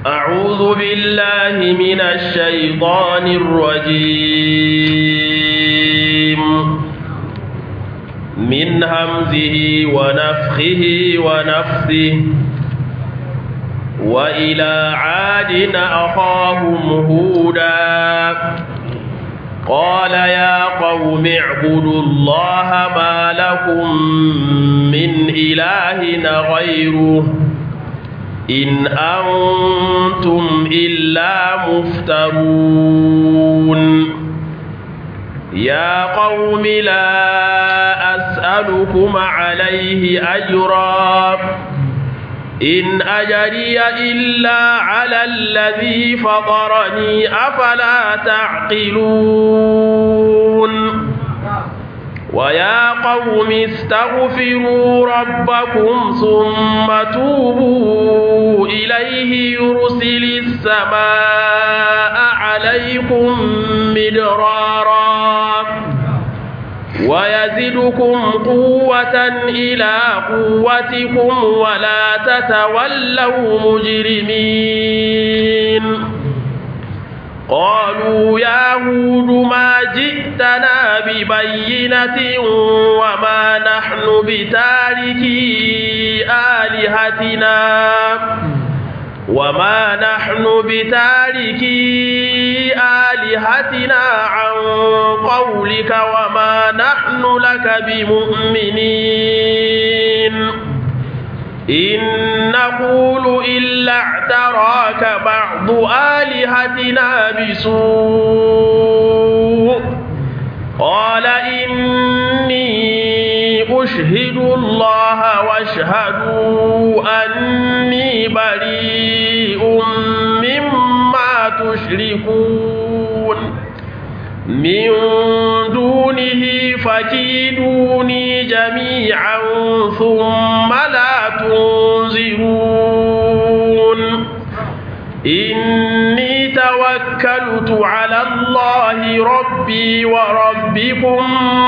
أعوذ بالله من الشيطان الرجيم من همزه ونفخه ونفثه وإلى عاد أخاهم هودا قال يا قوم اعبدوا الله ما لكم من إله غيره إن أنتم إلا مفترون يا قوم لا أسألكم عليه أجرا إن أجري إلا على الذي فطرني أفلا تعقلون ويا قوم استغفروا ربكم ثم توبوا إليه يرسل السماء عليكم مدرارا ويزدكم قوة إلى قوتكم ولا تتولوا مجرمين قالوا يا هود ما جئتنا ببينة وما نحن بتاركي آلهتنا وما نحن بتاركي آلهتنا عن قولك وما نحن لك بمؤمنين إن نقول إلا اعتراك بعض آلهتنا بسوء قال إني أشهد الله واشهدوا أني بريء مما تشركون من دونه فكيدوني جميعا ثم لا تنظرون إني توكلت على الله ربي وربكم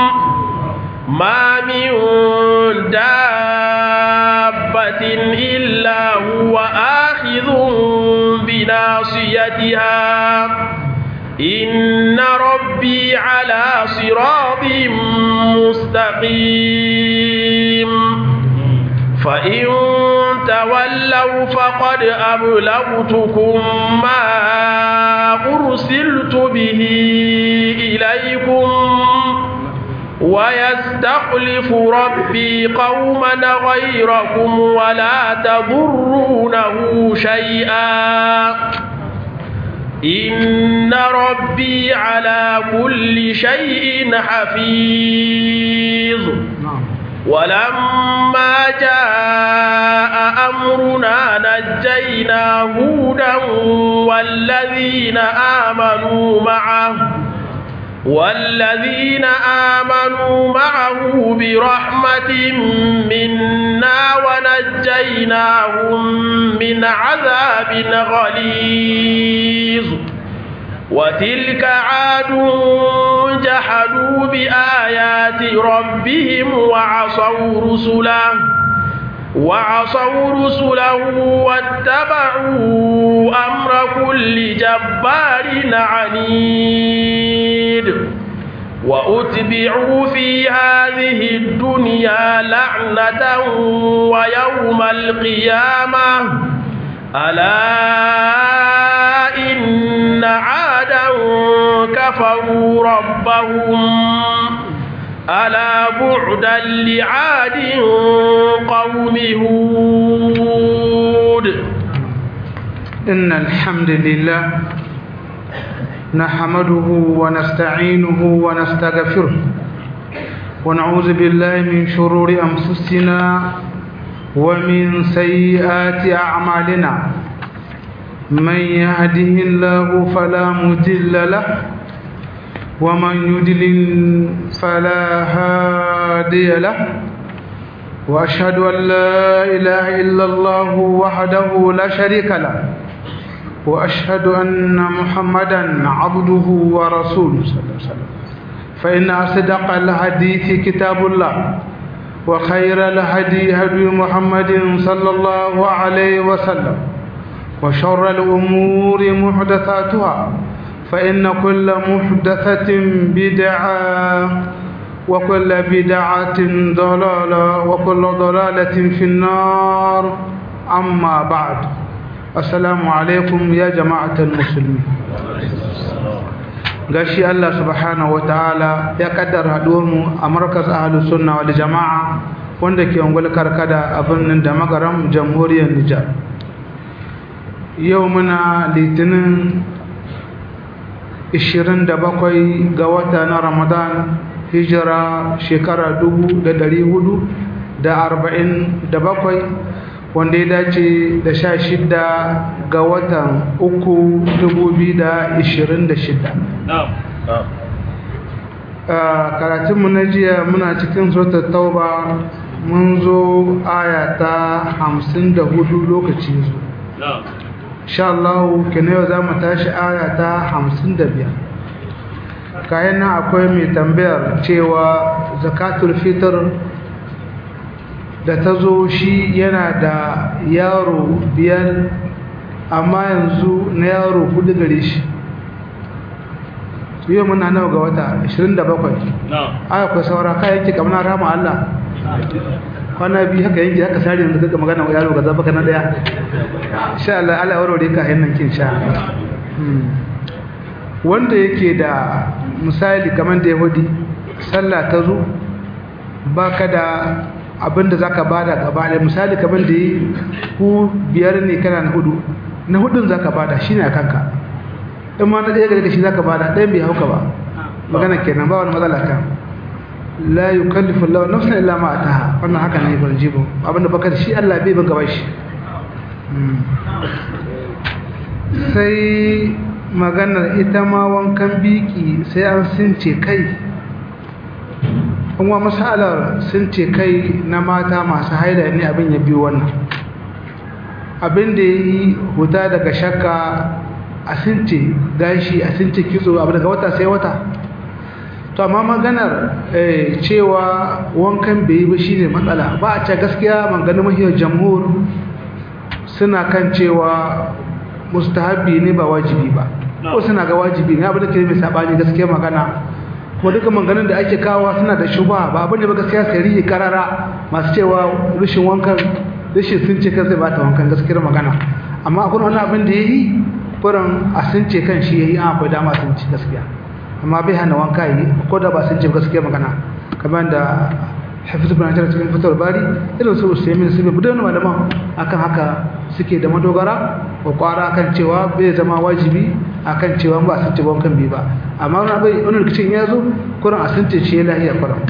ما من دابة إلا هو آخذ بناصيتها إن ربي على صراط مستقيم فإن تولوا فقد أبلغتكم ما أرسلت به إليكم ويستخلف ربي قوما غيركم ولا تضرونه شيئا إن ربي على كل شيء حفيظ ولما جاء أمرنا نجينا هودا والذين آمنوا معه والذين آمنوا معه برحمة منا ونجيناهم من عذاب غليظ وتلك عاد جحدوا بآيات ربهم وعصوا رسله وعصوا رسله واتبعوا أمر كل جبار عنيد وأتبعوا في هذه الدنيا لعنة ويوم القيامة ألا إن عادا كفروا ربهم ألا بعدا لعاد قوم هود إن الحمد لله نحمده ونستعينه ونستغفره ونعوذ بالله من شرور أنفسنا ومن سيئات أعمالنا من يهده الله فلا مضل له ومن يضلل فلا هادي له وأشهد أن لا إله إلا الله وحده لا شريك له وأشهد أن محمدا عبده ورسوله صلى الله عليه وسلم فإن أصدق الحديث كتاب الله وخير الهدي هدي محمد صلى الله عليه وسلم وشر الأمور محدثاتها فإن كل محدثة بدعة وكل بدعة ضلالة وكل ضلالة في النار أما بعد السلام عليكم يا جماعة المسلمين gashi Allah subhanahu wataala ya kaddara haduwarmu a markaz ahlus sunna wal jamaa wanda ke ungul karkada a birnin da magaram jamhuriyar Nijar yau muna litinin 27 ga wata na Ramadan hijira shekara 1447 wanda ya dace da sha shida ga watan uku dubu biyu da ishirin da shida karatunmu na jiya muna cikin suratul tauba mun zo aya ta hamsin da hudu lokaci zo sha Allah kene yau za mu tashi aya ta hamsin da biyar kayan nan akwai mai tambayar cewa zakatul fitr da ta zo shi yana da yaro biyar amma yanzu na yaro hudu gare shi su yi muna nawa ga wata 27 aya kuwa saura kayan ki kamar rama Allah kwana biyu haka yanki haka sari yanzu kaka magana yaro ga zaba na daya sha Allah Allah warware ka hannun kin sha wanda yake da misali kamar da yahudi sallah ta zo baka da abinda zaka bada gaba da misali kamar da yi ku biyar ne kana na hudu na hudun zaka bada shine a kanka in ma na ɗaya gare ka shi zaka bada ɗayan bai hauka ba magana kenan ba wani matsala kan la yukallifu Allah nafsan illa ma ataha wannan haka ne ban jibo abinda baka da shi Allah bai ban gaba shi sai maganar ita ma wankan biki sai an since kai kuma masalar sun ce kai na mata masu haida ne abin ya biyo wannan abin da ya yi huta daga shakka a since gashi a since kitso abu daga wata sai wata to amma maganar cewa wankan bai yi ba shine matsala ba a ce gaskiya maganin mahiyar jamhur suna kan cewa mustahabi ne ba wajibi ba ko suna ga wajibi ne abin da ke mai sabani gaskiya magana kuma duka maganin da ake kawo suna da shuba ba abin da ba gaskiya sari karara masu cewa rashin wankan rashin sun ce kan zai bata wankan gaskiyar magana amma akwai wani abin da ya yi kuran a sun ce kan shi ya yi an akwai dama sun ci gaskiya amma bai hana wanka yi ko da ba sun ce gaskiyar magana kamar da hafizu bin hajjar cikin fitar bari irin su usaimin su bai budan malaman akan haka suke da madogara ko kwara kan cewa bai zama wajibi akan cewa ba sun ce wankan bi ba amma wani bai wani rikicin ya zo kuran a sun ce ce lahiya kuran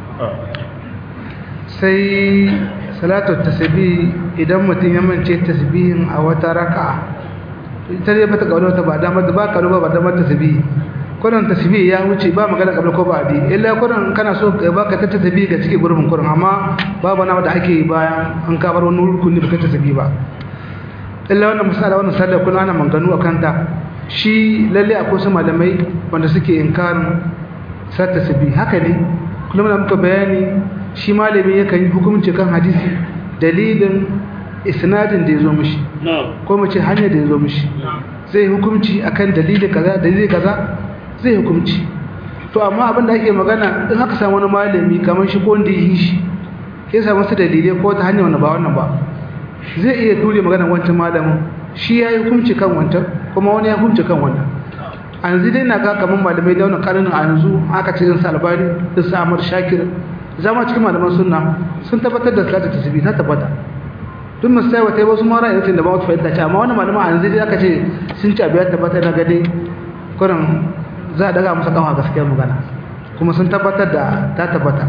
sai salatu tasbih idan mutum ya mance tasbihin a wata raka'a ita dai bata kawo wata ba damar da ba ka ba damar tasbih kuran tasbih ya wuce ba magana kabla ko ba di illa kuran kana so ka baka ta tasbih ga cikin gurbin kuran amma babu na da ake yi bayan an ka bar wani rukuni baka tasbih ba illa wannan misala wannan sallar kuna ana manganu akan ta shi lalle akwai su malamai wanda suke inkarin sa tasbih haka ne kullum da muka bayani shi malami yakan yi hukunci kan hadisi dalilin isnadin da ya zo mishi ko mace hanyar da ya zo mishi zai hukunci akan dalili kaza dalili kaza zai hukunci to amma abin da ake magana in aka samu wani malami kamar shi ko wanda yi shi ya samu su dalilai ko ta hanyar wanda ba wannan ba zai iya ture magana wancan malamin shi ya yi hukunci kan wancan kuma wani ya hukunci kan wannan a yanzu dai na ga kamar malamai da wannan karnin a yanzu aka ce su albani da su amur shakir zama cikin malaman sunna sun tabbatar da salatu tasbih ta tabbata duk masu sai wata wasu mara yanzu da ba wata fahimta ce amma wani malaman a yanzu dai aka ce sun ci abiyar tabbata na gade kurin za a daga musa kama gaskiyar magana kuma sun tabbatar da ta tabbata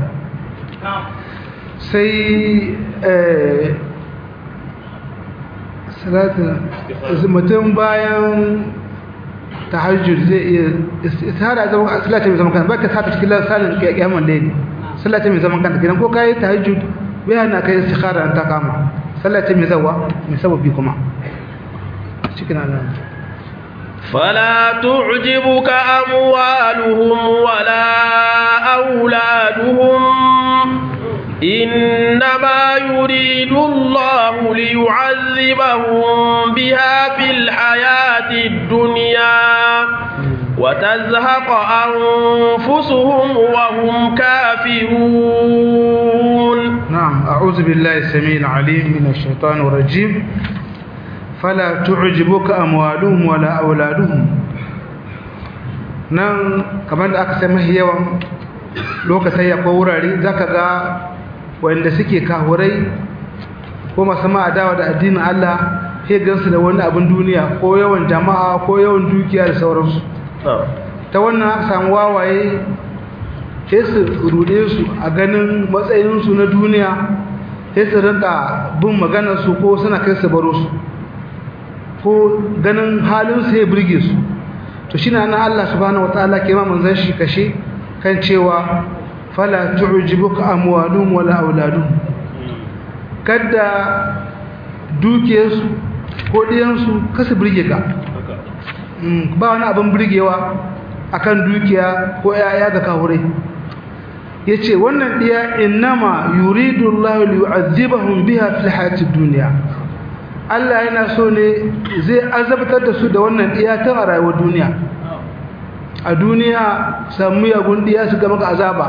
sai mutum bayan tahajjud zai iya istihara zama salata mai zaman kanta baka sata cikin salin kiyamun layli salata mai zaman kanta kidan ko kai tahajjud bai hana kai istikhara an ta kama salata mai zawa mai sababi kuma cikin Allah فلا تعجبك أموالهم ولا أولادهم إنما يريد الله ليعذبهم بها في الحياة الدنيا وتزهق أنفسهم وهم كافرون نعم أعوذ بالله السميع العليم من الشيطان الرجيم فلا تعجبك أموالهم ولا أولادهم nan kamar da aka sami yawan lokacin ya wurare za ka ga wanda suke kahurai ko masu ma'adawa da addinin Allah sai gansu da wani abin duniya ko yawan jama'a ko yawan dukiya da sauransu ta wannan aka samu wawaye sai su rude su a ganin matsayinsu na duniya sai su rinka bin maganarsu ko suna kai su baro su ko ganin halinsu ya birge su to shi na Allah subhanahu wataala ke ma manzon shi kashe kan cewa fala tu'jibuka amwaluhum wala auladuhum kada dukiyarsu ko diyansu kasu birge ka ba wani abin birgewa akan dukiya ko yaya da kahure yace wannan diya innama yuridu Allah liyu'adhibahum biha fil hayatid dunya Allah yana so ne zai azabtar da su da wannan diya ta a rayuwar duniya a duniya samu yagun diya su ga maka azaba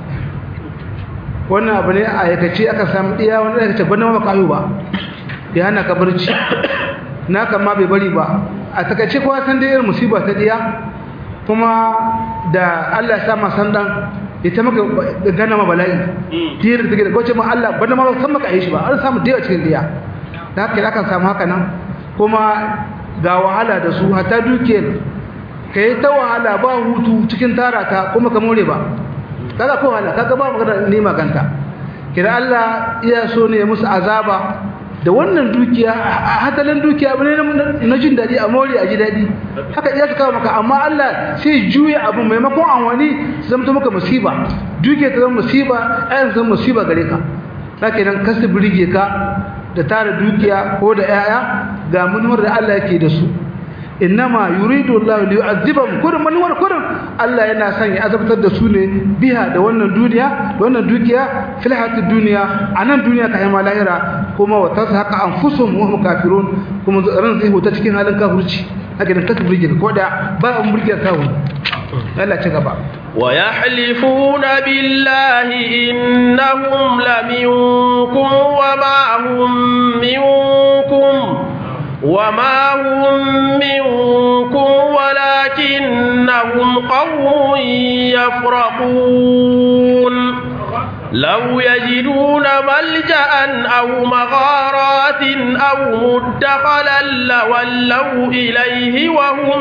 wannan abu ne a yakace aka samu diya wanda aka ce bana maka ayo ba ya hana ka barci na kama bai bari ba a takaice kowa san da irin musiba ta diya kuma da Allah ya sa ma san dan ita maka gana ma bala'i diyar da take da gwace ma Allah bana ma san maka ayi shi ba an samu diya cikin diya da haka aka samu haka nan kuma ga wahala da su hatta dukiyar ka yi ta wahala ba hutu cikin tara ta kuma ka more ba kaga ko wahala kaga ba magana ne maganta kira Allah iya so ne ya musu azaba da wannan dukiya hatalin dukiya abu ne na jin daɗi a more a ji daɗi haka iya su kawo maka amma Allah sai juya abu maimakon an wani su zama maka musiba dukiya ta zama musiba ayan zama musiba gare ka sake nan kasu birge ka da tara dukiya ko da 'ya'ya ga manuwar da Allah yake da su innama yuridu Allah li yu'adhibahum kullum manuwar kullum Allah yana son ya azabtar da su ne biha da wannan duniya da wannan dukiya fil hayatid dunya anan duniya kai ma lahira kuma wa tashaqa anfusuhum wa hum kafirun kuma ran zai huta cikin halin kafirci haka da kasu burge ko da ba an burge kawo Allah ci gaba ويحلفون بالله إنهم لمنكم وما هم منكم وما هم منكم ولكنهم قوم يفرقون لو يجدون ملجأ أو مغارات أو مدخلا لولوا إليه وهم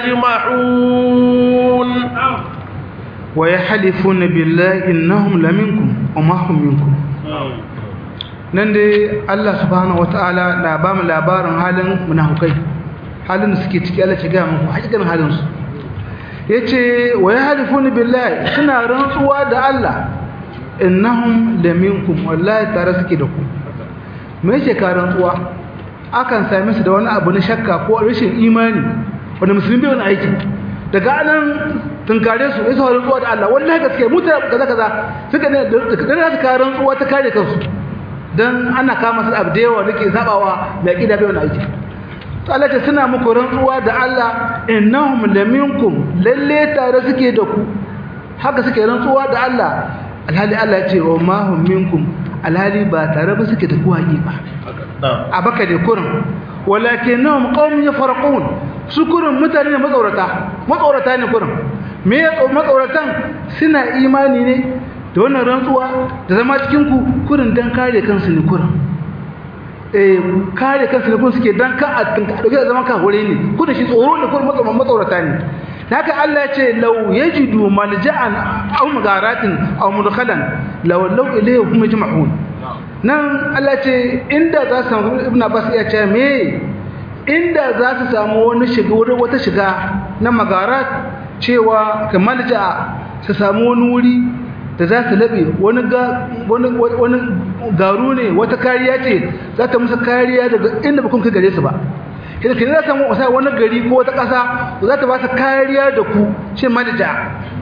يجمحون ويحلفون بالله إنهم لمنكم وما هم منكم nan dai Allah subhanahu wataala na ba mu labarin halin munafukai halin da suke ciki Allah ya ga muku hakikan halin su yace wa yahlifuna billahi suna rantsuwa da Allah innahum laminkum wallahi tare suke da ku me yake ka rantsuwa akan same su da wani abu na shakka ko rashin imani wanda musulmi bai wani aiki daga anan tunkare su isa rantsuwa da Allah wallahi gaskiya mu ta kaza kaza suka ne da su ka rantsuwa ta kare kansu dan ana kama su abu da yawa nake zabawa mai kida bai wani aiki to Allah ce suna muku rantsuwa da Allah innahum laminkum lalle tare suke da ku haka suke rantsuwa da Allah alhali Allah ya ce wa ma hum minkum alhali ba tare ba suke da ku hakika a baka da kurin walakinnahum qaumun yafarqun su kurin mutane ne matsaurata matsaurata ne kurin me ya matsauratan suna imani ne da wannan rantsuwa da zama cikin ku kurin dan kare kansu ne kurin eh kare kansu ne kurin suke dan ka a dauke da zaman ka hore ne kurin shi tsoro ne kurin matsaurata matsaurata ne haka Allah ya ce law yajidu malja'an aw magaratin aw mudkhalan law law ilayhi hum yajma'un nan Allah ce inda za su samu ibn Abbas ya ce me inda za su samu wani shiga wurin wata shiga na magarat cewa kamar ja su samu wani wuri da za su labe wani ga wani wani garu ne wata kariya ce za ta musu kariya daga inda ba kun kai gare su ba idan kin za samu wasa wani gari ko wata ƙasa za ta ba su kariya da ku ce malja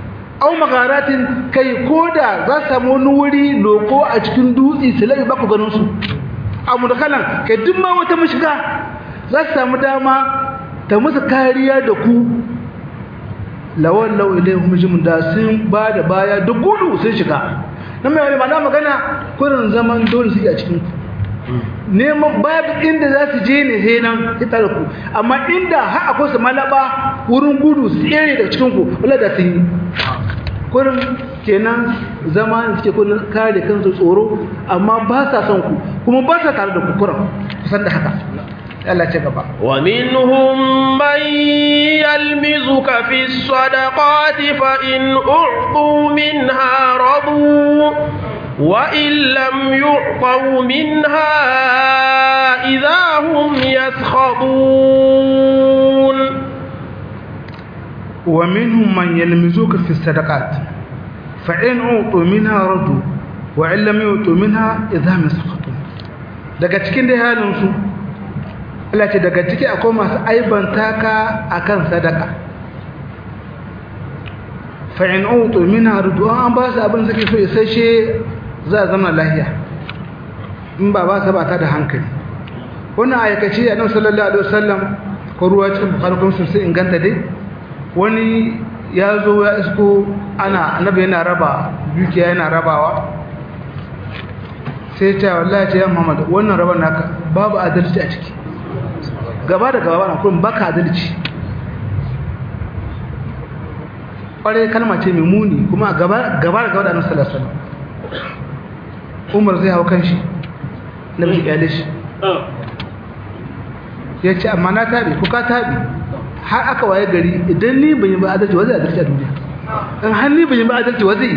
au magaratin kai koda za su samu wani wuri loko a cikin dutse su labi ba ku ganin su a mudakalan kai duk ma wata mashiga za su samu dama ta musu kariya da ku lawan lau ilaihum jimun da sun ba da baya da gudu sun shiga nan mai wani mana magana kurin zaman dole suke a cikin ku neman babu inda za su je ne sai nan ita da ku amma inda har akwai su malaba wurin gudu su tsere daga cikin ku wala da sun yi kurin kenan zama suke kullun kare kansu tsoro amma ba sa son ku kuma ba sa tare da ku kuran kusan da haka Allah ce gaba ومنهم من يلمزك في الصدقات فإن أعطوا منها رضوا وإن لم يعطوا منها إذا هم يسخطون ومنهم من يلمزوك في الصدقات فإن أعطوا منها ردوا وإن لم يعطوا منها إذا هم يسخطون daga cikin dai halin su Allah ce daga ciki akwai masu aibanta ka akan sadaka fa in utu minha rudu an ba su abin suke so isasshe za a zama lahiya in ba ba su ba ta da hankali wannan aikaci a nan sallallahu alaihi wasallam ko ruwa cikin bukhari kuma sun sai inganta dai wani ya zo ya isko ana annabi yana raba dukiya yana rabawa sai ta wallahi ce ya Muhammad wannan raban naka babu adalci a ciki gaba da gaba na kullum baka adalci kware kalma ce mai muni kuma gaba gaba da gaba da Annabi sallallahu alaihi wasallam Umar zai hawo kanshi Nabi ya lishi ya ce amma na tabi ko ka tabi har aka waye gari idan ni ban yi ba adalci wa zai adalci a duniya in har ni ban yi ba adalci wa zai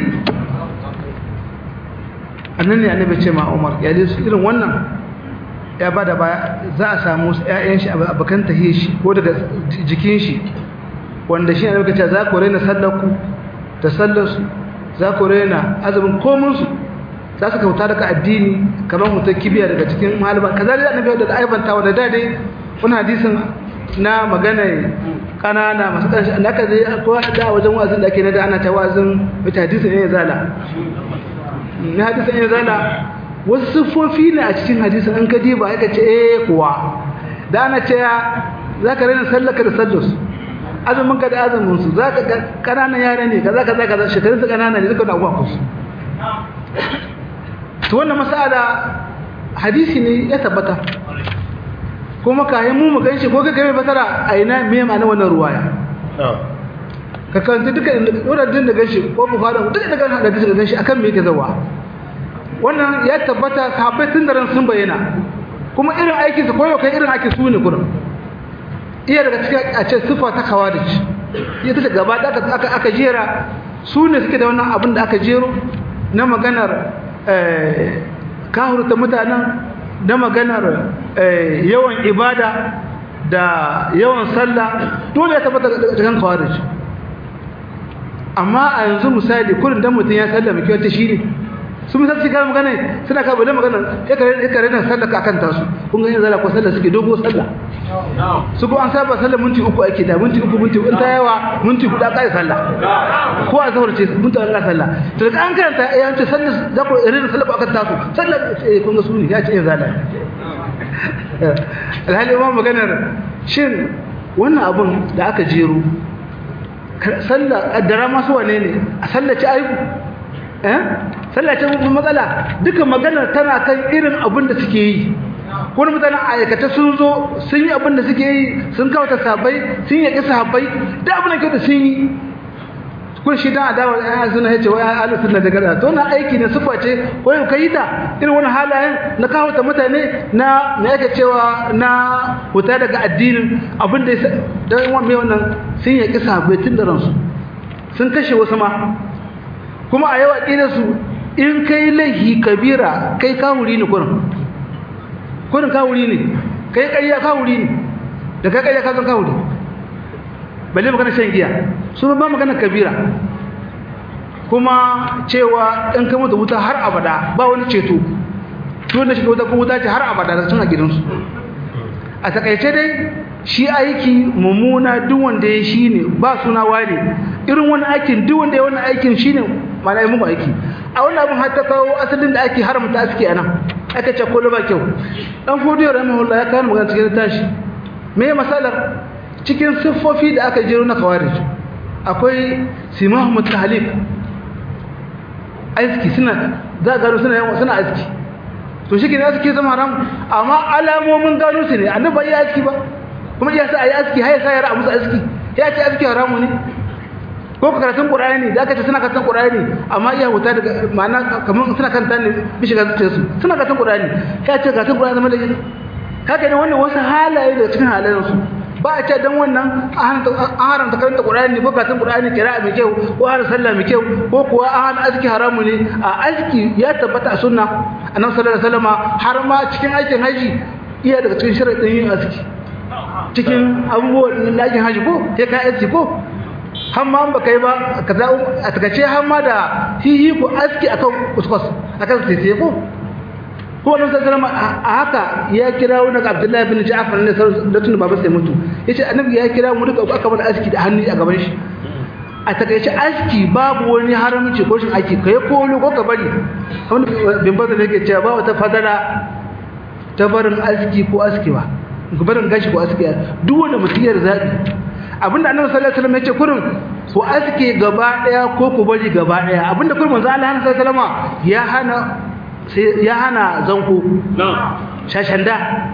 annan ne annabi ce ma Umar ya su irin wannan ya bada baya za a samu ƴaƴan shi abakan tahiyar shi ko daga jikin shi wanda shi annabi ce za ku raina sallar ku da sallar su za ku raina azumin komun su za su kauta daga addini kamar mutum kibiya daga cikin malama kaza da annabi da aibanta wa da dade wannan hadisin na magana kanana masu ƙarshe da aka zai ko da wajen wazin da ake na da ana ta wazin wata hadisin ne zala na hadisin ne zala wasu siffofi ne a cikin hadisin an ka diba aka ce eh kuwa da ana ce za ka raina sallaka da sallarsu azumin ka da azumin su za ka ga kananan yara ne kaza kaza kaza shekarun su kanana ne duka da abuwa kusu to wannan masala hadisi ne ya tabbata kuma kayan mu mu ganshi ko kaga mai fasara a ina me ma'ana wannan ruwaya ka kanta duka wurin da ganshi ko bukhari duka da ganshi da duka ganshi akan me yake zawa wannan ya tabbata sahabbai tun da ran sun bayyana kuma irin aikin su koyo kai irin aikin su ne gurin iya daga cikin a ce sifa ta kawarij ita ta gaba da aka aka jera su ne suke da wannan abin da aka jero na maganar eh kahurta mutanen na maganar yawan ibada da yawan sallah dole ya tabbata da kan kawarij amma a yanzu misali kullum dan mutum ya sallama ki wata shine su misali su kare magana suna ka bada magana ya kare ya kare nan sallah ka kanta su kun ga yanzu ko sallah suke dogo sallah su ko an saba sallah minti uku ake da minti uku minti in ta yawa minti guda kai sallah ko a zahar ce minti Allah sallah to da an karanta ya ce sallah za ku irin sallah akan tasu sallah kun ga su ne ya ce yanzu Allah alhali ma maganar shin wannan abun da aka jero sallah kaddara masu wane ne a sallaci aibu eh sallaci matsala duka maganar tana kan irin abin da suke yi wani mutanen aikata sun zo sun yi abin da suke yi sun kawata sabai sun yi kisa sabai da abin da kyauta sun yi kun shi dan adawa ya suna yace wai ahlus sunna da gaza to na aiki ne sufa ce wai kai da irin wani halayen na kawo ta mutane na me yake cewa na huta daga addinin abin da dan wani wannan sun yi kisa bai tun da ransu sun kashe wasu ma kuma a yau aqidar su in kai laihi kabira kai kawuri ne kurin kurin kawuri ne kai ƙarya kawuri ne da kai ƙarya ka zan kawuri balle magana shan giya su ba magana kabira kuma cewa in ka mutu wuta har abada ba wani ceto to da shiga wuta ko wuta ce har abada da suna gidansu a takaice dai shi aiki mummuna duk wanda ya shi ne ba suna ware irin wani aikin duk wanda ya wani aikin shi ne mana yi muku aiki a wani abin har ta kawo asalin da ake haramta aski a nan aka ce ko ba kyau dan fodiyo rahimahullah ya kawo magana cikin tashi me masalar cikin siffofi da aka jero na kawarij akwai simahu mutahalif aski suna za a gano suna suna aski to shi ke aski zama haram amma alamomin gano su ne annabi ya aski ba kuma ya sa ayi aski har ya sa yara musu aski ya ce aski haramu ne ko ka karatun qur'ani da aka ce suna karatun qur'ani amma iya huta daga ma'ana kamar suna karanta ne bishi ga zuciyar su suna karatun qur'ani ya ce karatun qur'ani zama da haka ne wannan wasu halaye daga cikin halayen su ba a ce dan wannan an haramta karanta qur'ani ko karatun qur'ani kira'a mai kyau ko har sallah mai kyau ko kuwa an aski haramu ne a aski ya tabbata a sunna annabi sallallahu alaihi wasallam har ma cikin aikin haji iya daga cikin sharadin yin aski cikin abubuwan na aikin haji ko sai ka aski ko har ma ba kai ba kaza a takace har ma da hihi ko aski akan kuskus akan tete ko ko wannan sallama a haka ya kira wani Abdullahi bin Ja'far ne da tun baba sai mutu yace annabi ya kira mu duka aka bar aski da hannu a gaban shi a takaice aski babu wani haramci ko shin aiki kai ko wani ko ka bari kamar bin bazan yake cewa ba wata fadala ta barin aski ko askewa barin gashi ko aski duk wanda mutum ya zabi abinda annabi sallallahu alaihi wasallam yace kurin ku aske gaba daya ko ku bari gaba daya abinda kurin manzo Allah sallallahu alaihi wasallam ya hana ya hana zanko shashanda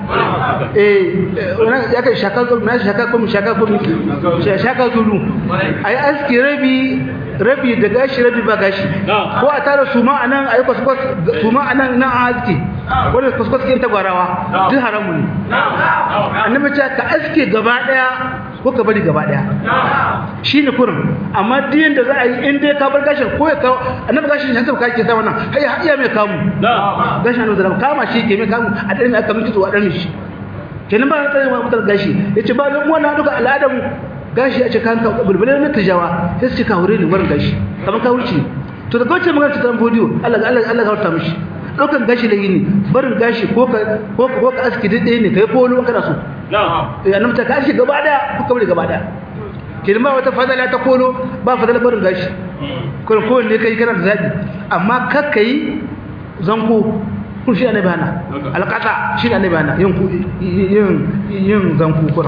eh ya kai shaka ko na shaka ko shaka ko shaka zulu ai aski rabi rabi da gashi rabi ba gashi ko a tara suma anan ayi kwaskwas suma anan nan aski wanda kwaskwas kin tagwarawa duk haramu ne annabi ce ka aske gaba daya ko ka bari gaba daya shine kurin amma diyan da za a yi in dai ka bar gashin ko ya kawo annabi gashin shi ka ke sa wannan hai iya mai kamu gashin annabi da kama shi ke mai kamu a dan aka miki zuwa dan shi kenan ba ta ma mutar gashi yace ba mu wannan duka al'adamu gashi a cikin ka bulbulin na tijawa sai su ka hore ni barin gashi kamar ka wuce to da kawace magana ta bidiyo Allah Allah Allah ka mishi daukan gashi da yini barin gashi ko ka ko ka ko ka aski dai ne kai ko wani kana so na'am eh annabi ta kashi gaba daya ko kabari gaba daya kirma wata fadala ta kolo ba fadala barin gashi ko ko ne kai kana da zabi amma kakkai zanko kun shi annabi hana alqata shi annabi hana yin yin yin zanko kura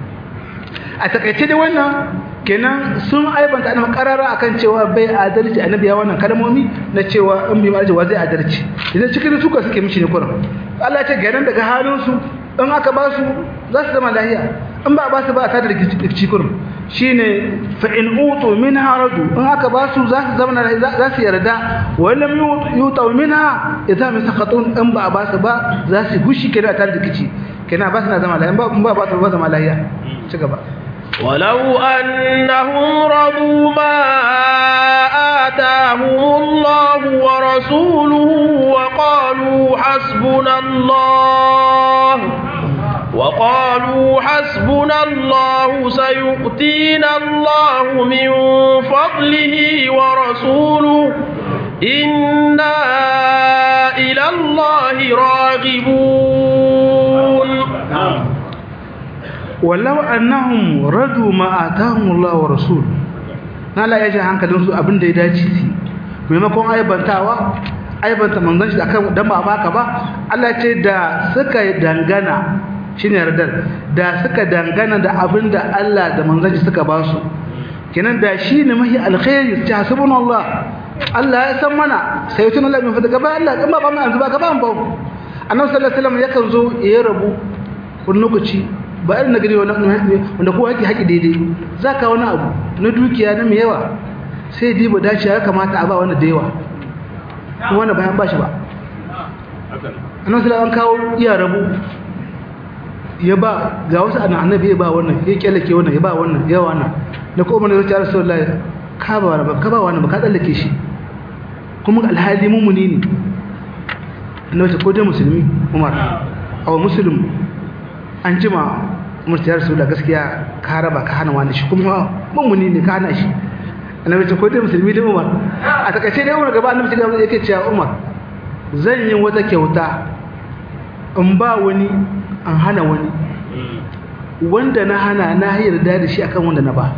a takaice da wannan kenan sun aibanta annabi karara akan cewa bai adalci annabi ya wannan kalmomi na cewa in bi marji wa zai adalci idan cikin suka suke mishi ne kuran Allah ya ce ganin daga halin su in aka ba su za su zama lahiya in ba ba su ba ta da rikici kuran shine fa in utu min haradu in aka ba su za su zama za su yarda wa lam yutu minha idan misaqatun in ba ba su ba za su gushi kenan ta da rikici kenan ba su na zama lahiya in ba ba su ba zama lahiya ci gaba ولو أنهم رضوا ما آتاهم الله ورسوله وقالوا حسبنا الله وقالوا حسبنا الله سيؤتينا الله من فضله ورسوله إنا إلى الله راغبون walau annahum radu ma atahum Allah wa rasul na la yaji hankalin su abin da ya dace su maimakon aibantawa aibanta manzon shi akan dan ba baka ba Allah ce da suka dangana shine yardar da suka dangana da abin da Allah da manzon shi suka ba su kenan da shine mahi alkhairi ta hasbuna Allah Allah ya san mana sai tun Allah mai fada gaba Allah kuma ba mu an zuba gaba ba annabi sallallahu alaihi wasallam yakan zo ya rabu wani lokaci ba irin nagari wanda kowa yake haƙi daidai za ka wani abu na dukiya na mai yawa sai diba dace ya kamata a ba wani da yawa kuma wani bayan ba shi ba annan sai an kawo iya rabu ya ba ga wasu ana annabi ya ba wannan ya kyallake wannan ya ba wannan ya wannan da kuma ne zai rasu Allah ka ba wani ba ka ba wani ba ka tsallake shi kuma alhali mummuni ne annabi ko dai musulmi umar aw muslim an jima murtiyar su da gaskiya ka raba ka hana wani shi kuma mummuni ne ka hana shi annabi ce ko dai musulmi da umar a takaice dai umar gaba annabi ce yake cewa umar zan yi wata kyauta in ba wani an hana wani wanda na hana na yarda da shi akan wanda na ba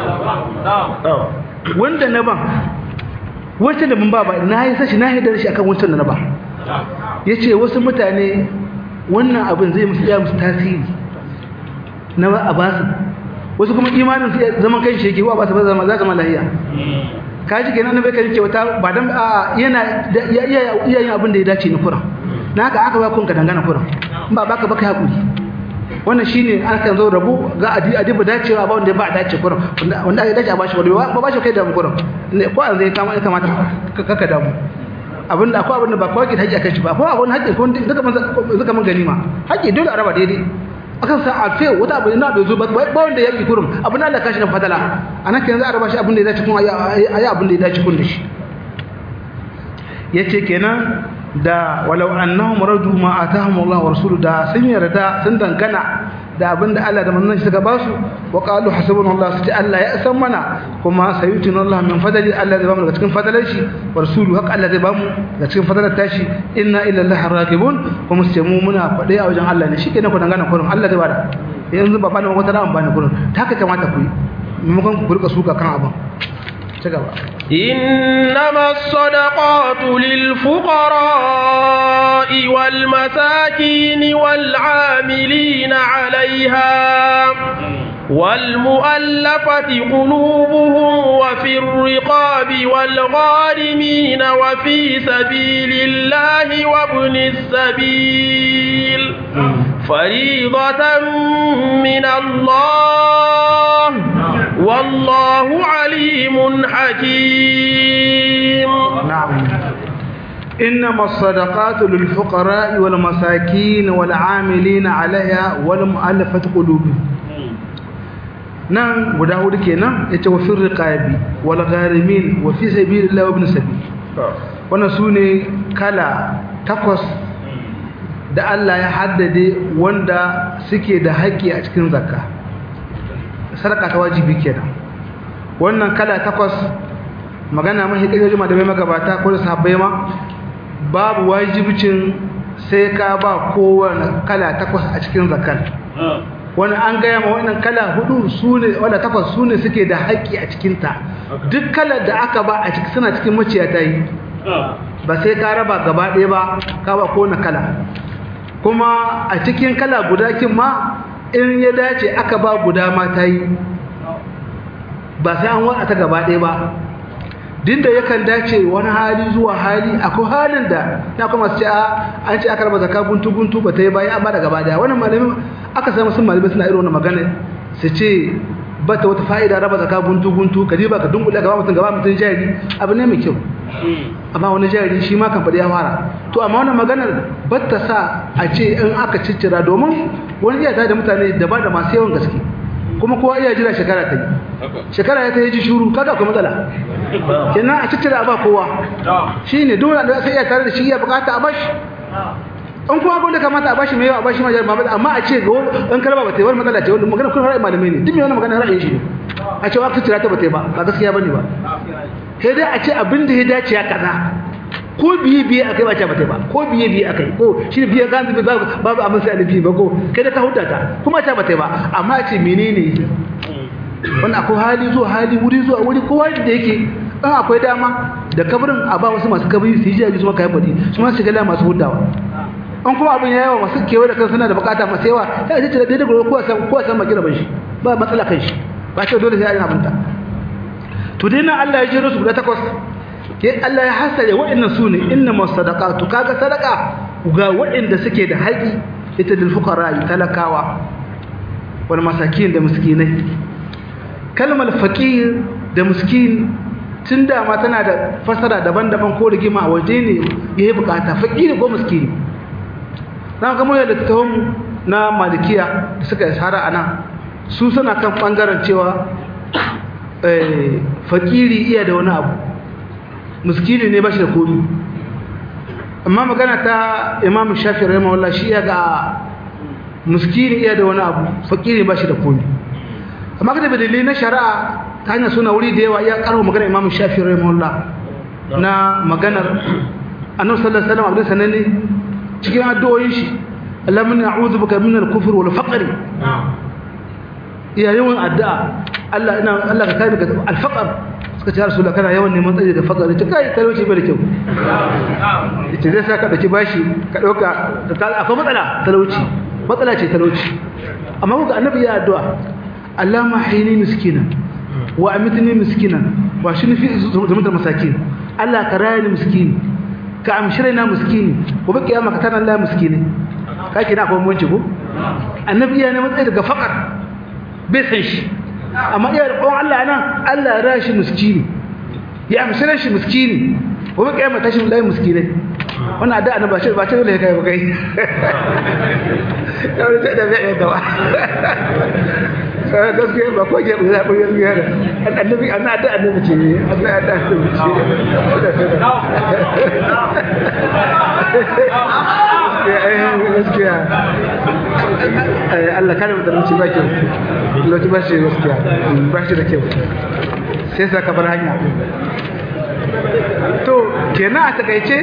wanda na ba wacce da mun ba ba na yi sashi na yarda da shi akan wancan da na ba yace wasu mutane wannan abin zai musu ya musu tasiri na ba a basu wasu kuma imanin su zaman kan shi yake wa ba su zama za zama lahiya kaji kenan annabi kan ce wata ba dan a yana iya iya yin abin da ya dace ni kuran na haka aka ba kun ka dangana kuran in ba baka baka hakuri wannan shine an kan zo rabu ga adi adi ba dacewa ba wanda ba dace kuran wanda ya dace a bashi ba ba bashi kai da mu kuran ne ko an zai kama kamata kaka damu abin da akwai abin da ba kawai ke haƙƙi akan shi ba akwai abin haƙƙi ko duka man duka man ganima haƙƙi dole a raba daidai akan sa a fe wata abu na bai zo ba ba wanda ya yi kurum abin da Allah kashi na fadala anan kenan za a raba shi abin da ya dace kun ayi abin da ya dace kun da shi yace kenan da walau annahum radu ma atahum Allah wa rasuluhu da sun yarda sun dangana da abin da Allah da manzon shi suka ba su wa qalu hasbunallahu sai Allah ya san mana kuma sayutina Allah min fadali Allah zai ba mu daga cikin fadalar shi wa rasuluhu haka Allah zai ba mu daga cikin fadalar tashi inna ila Allah raqibun kuma sai mu muna fade a wajen Allah ne shikenan ku dangana kurin Allah zai bada yanzu ba bani wata ran bani kurin ta haka kamata ku yi maimakon ku rika suka kan abin ci gaba إنما الصدقات للفقراء والمساكين والعاملين عليها والمؤلفة قلوبهم وفي الرقاب والغارمين وفي سبيل الله وابن السبيل فريضة من الله والله عليم حكيم نعم إنما الصدقات للفقراء والمساكين والعاملين عليها والمؤلفة قلوبهم nan guda hudu kenan yace wa fir riqabi wal gharimin wa fi sabilillahi wa ibn sabil wannan sune kala takwas da Allah ya haddade wanda suke da haƙƙi a cikin zakka sadaka ta wajibi kenan wannan kala takwas magana mahi kajoji ma da mai magabata ko da sahabbai ma babu wajibcin sai ka ba kowane kala takwas a cikin zakar wani an gaya ma wannan kala hudu sune wanda takwas sune suke da haƙƙi a cikinta duk kalar da aka ba a ciki suna cikin maciya ta yi ba sai ka raba gaba ɗaya ba ka ba kowane kala kuma a cikin kala guda kin ma in ya dace aka ba guda ma ta yi ba sai an wata ta gaba ɗaya ba dinda yakan dace wani hali zuwa hali akwai halin da ya kuma su ce an ce aka raba zaka guntu guntu ba ta yi bayan amma da gaba ɗaya wannan malamin aka samu sun malamai suna irin wannan magana su ce ba ta wata fa'ida raba zaka guntu guntu ka ba ka dunkule gaba mutum gaba mutum jari abu ne mai kyau amma wani jari shi ma kan faɗi ya fara to amma wannan maganar ba ta sa a ce in aka ciccira domin wani iya da mutane daban da masu yawan gaske kuma kowa iya jira shekara ta yi shekara ya ta yi ji shuru kaga akwai matsala kenan a ciccira ba kowa shi ne dole da sai iya tare da shi iya bukata a bashi an kuma abin da kamata a bashi mai yawa a bashi majar mamad amma a ce ga in karba ba ta yi wani matsala ce wanda magana kun ra'ayi malamai ne duk mai wani magana ra'ayin shi ne a ce wa ciccira ta ba ta yi ba ba gaskiya bane ba sai dai a ce abin da ya dace ya kaza ko biye biye akai ba ta ba ta ba ko biye biye akai ko shi biye ga zubi babu babu abin sai alifi ba ko kai da ka huta ta kuma ta ba ta ba amma ce menene wannan akwai hali zuwa hali wuri zuwa wuri kowa da yake dan akwai dama da kabarin a ba wasu masu kabari su yi jaji su maka yabadi su ma su ga masu hudawa an kuma abin yawa masu kewa da kansu suna da bukata masu yawa sai a ce da daidai ko san ko san makira ban shi ba matsala kan shi ba ce dole sai a yi abinta to dai nan Allah ya jero su guda takwas ke Allah ya hasare waɗannan su ne innamas sadaqatu kaga sadaka ga waɗanda suke da haƙi ita dil fuqara talakawa wal masakin da miskinai kalmar faqir da miskin tun da ma tana da fasara daban-daban ko rigima a waje ne yayi bukata faqir ko miskin dan ga mu da tawon na malikiya da suka isara anan su suna kan bangaren cewa eh fakiri iya da wani abu miskini ne ba shi da komi amma magana ta imam shafi rahimahullah shi ya ga miskini iya da wani abu fakiri ba shi da komi amma kada dalilai na shari'a ta hanyar suna wuri da yawa ya karo magana imam shafi rahimahullah na maganar annabi sallallahu alaihi wasallam abin sananne cikin addu'o'in shi Allahumma a'udhu bika min al-kufr wal faqr iya yawan addu'a Allah ina Allah ka kare daga alfaqar suka ce rasulullah kana yawan neman tsari daga faqar ce kai talauci bai da kyau yace zai sa ka dauki bashi ka dauka akwai matsala talauci matsala ce talauci amma kuka annabi ya addu'a Allah ma hayni miskina wa amitni miskina wa shini fi zumutar masakin Allah ka raya ni miskini ka amshire na miskini ko ba kiyama ka tana Allah miskini ka kina akwai munci ko annabi ya ne matsayi daga faqar bai san shi amma iya da ƙwan Allah nan Allah ya rashi miskini ya amshire shi miskini ko ba kiyama tashi lai miskinai wannan da annabi shi ba ce dole kai ba kai kawai da da bai da wa gaskiya ba ko ke da ko gaskiya da annabi annabi da annabi ce annabi da annabi ce gaskiya Allah kare mu da mutum ba kyau lokaci ba shi gaskiya ba shi da kyau sai sa ka bar hanya to kenan a takaice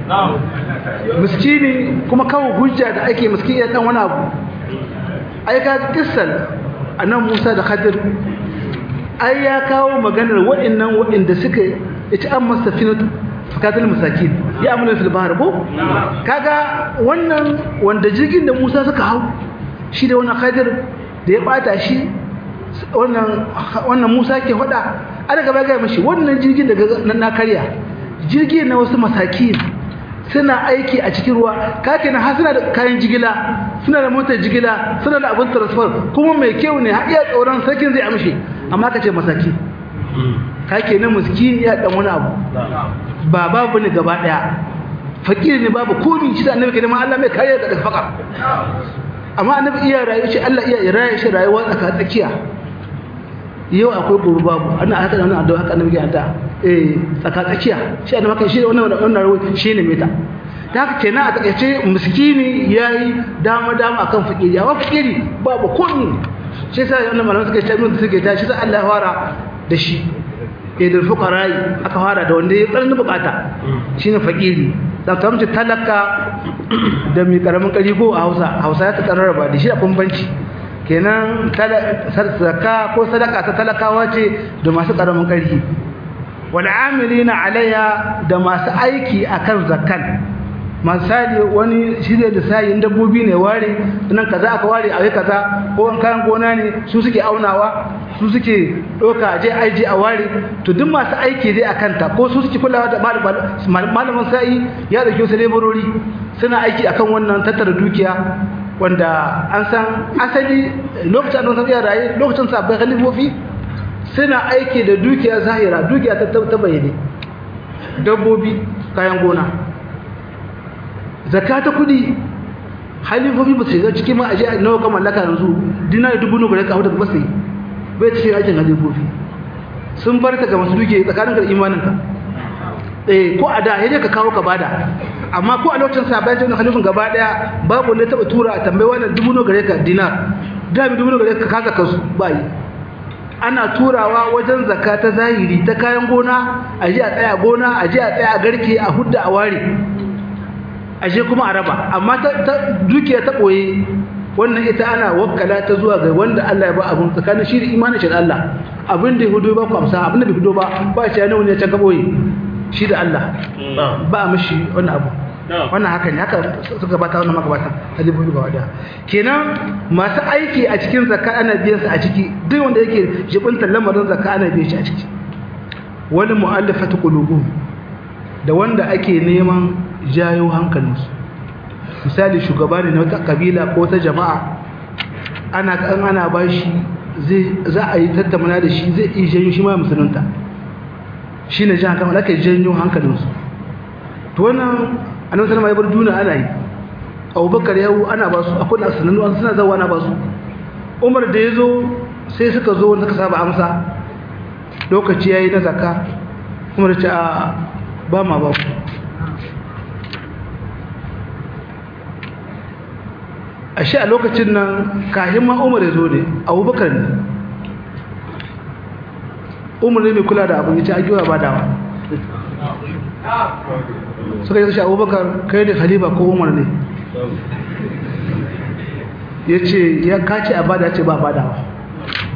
miskini kuma kawo hujja da ake miskini dan wani abu ai ka kissal annabi Musa da Khadir ai ya kawo maganar waɗannan waɗanda suka yace an masafinatu fakatul masakin ya amuna fil bahr ko kaga wannan wanda jirgin da Musa suka hau shi da wannan Khadir da ya bata shi wannan wannan Musa ke faɗa ana gaba ga mashi wannan jirgin daga na karya jirgin na wasu masakin suna aiki a cikin ruwa kake na suna da kayan jigila suna da motar jigila suna da abin transfer kuma mai kyau ne har iya tsoron sarkin zai amshi amma ka ce masaki kake na miskini ya dan wani abu ba babu ne gaba daya fakiri ne babu komi shi da annabi kenan Allah mai kariya daga fakar amma annabi iya rayu shi Allah iya rayu shi rayuwa tsaka tsakiya yau akwai gobe babu ana haka da wannan addu'a haka annabi ke addu'a eh tsaka tsakiya shi annabi haka shi wannan wannan rawi shine meta ta haka kenan a takaice miskini yayi dama dama akan fakiri ya fakiri babu komai shi sai wannan malaman suka ce mun suke ta shi sai Allah ya fara da shi idul fuqara aka fara da wanda ya tsarni bukata shine fakiri da ta mace talaka da mai karamin kari ko a Hausa Hausa ya ta tsararraba da shi a bambanci kenan sadaka ko sadaka ta talakawa ce da masu karamin ƙarfi wal amilina alayya da masu aiki akan zakkan misali wani shi zai da sayin dabbobi ne ware nan kaza aka ware a kaza ko an kayan gona ne su suke aunawa su suke doka je aiji a ware to duk masu aiki dai akan ta ko su suke kulawa da malamin sa'i ya dauke su laborori suna aiki akan wannan tattara dukiya wanda an san asali lokacin da sabiya raye lokacin sabbin khalifofi suna aiki da dukiya zahira dukiya ta ta bayyane dabbobi kayan gona zakata kudi khalifofi ba su shiga cikin ma aje nawa ka mallaka yanzu dinar dubu nawa ka huta ba sai bai cikin aikin khalifofi sun bar ta ga masu dukiya tsakanin ka da imanin ka eh ko a da yaje ka kawo ka bada amma ko a lokacin sabai jin halifin gaba daya babu wanda taba tura a tambayi wannan dubu no gare ka dinar da bi dubu no gare ka kaza kasu bai ana turawa wajen zakka ta zahiri ta kayan gona a je a tsaya gona a je a tsaya a garke a hudda a ware a je kuma a raba amma ta dukiya ta boye wannan ita ana wakkala ta zuwa ga wanda Allah ya ba abun tsakanin shi da imanin shi da Allah abin da ya hudo ba ku amsa abin da bai hudo ba ba shi ne wani ya can gaboye shi da Allah ba mishi wani abu wannan haka ne haka suka bata wannan magabata halibu ga wada kenan masu aiki a cikin zakka ana biyan su a ciki duk wanda yake jibinta lamarin zakka ana biyan shi a ciki wani mu'allafatu qulubuhum da wanda ake neman jayo hankalinsu misali shugaba ne na wata kabila ko ta jama'a ana kan ana bashi zai za a yi tattauna da shi zai iya janyo shi ma musulunta shi ne jan kamar ake janyo hankalinsu to wannan annabi sallama ya bar duniya ana yi abubakar yawo ana ba su akwai asanannu an suna zawa ana ba su umar da ya zo sai suka zo wanda suka saba amsa lokaci ya yi na zakka umar ce a ba ma ba ku a shi a lokacin nan kahin ma umar ya zo ne abubakar ne umar ne mai kula da abin ya ce a giwa ba dawa suka yi shi abubakar kai da khalifa ko umar ne ya ce ya kace a bada ce ba badawa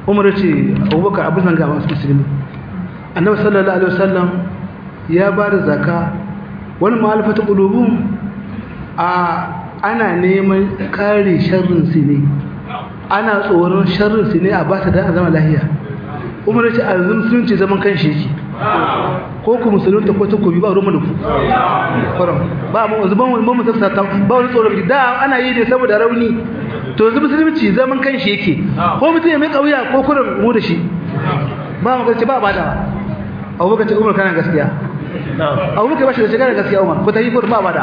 umar ce abubakar abu zanga masu musulmi annabi sallallahu alaihi wasallam ya ba da zaka wani ma'alfata ƙulubun a ana neman kare sharrin su ne ana tsoron sharrin su ne a ba ta da zama lahiya umar ce a yanzu musulunci zaman kan shi yake ko ku musulunta ko ta kobi ba ruwan da ku kwaron ba mu wanzu ban wani ban mutum sata ba wani tsoron da ana yi ne saboda rauni to yanzu musulunci zaman kan shi yake ko mutum ya mai kauya ko kurin mu da shi ba mu gaske ba ba da abubakar ce umar kana gaskiya abubakar ba shi da shiga da gaskiya umar ko ta yi kurin ba ba da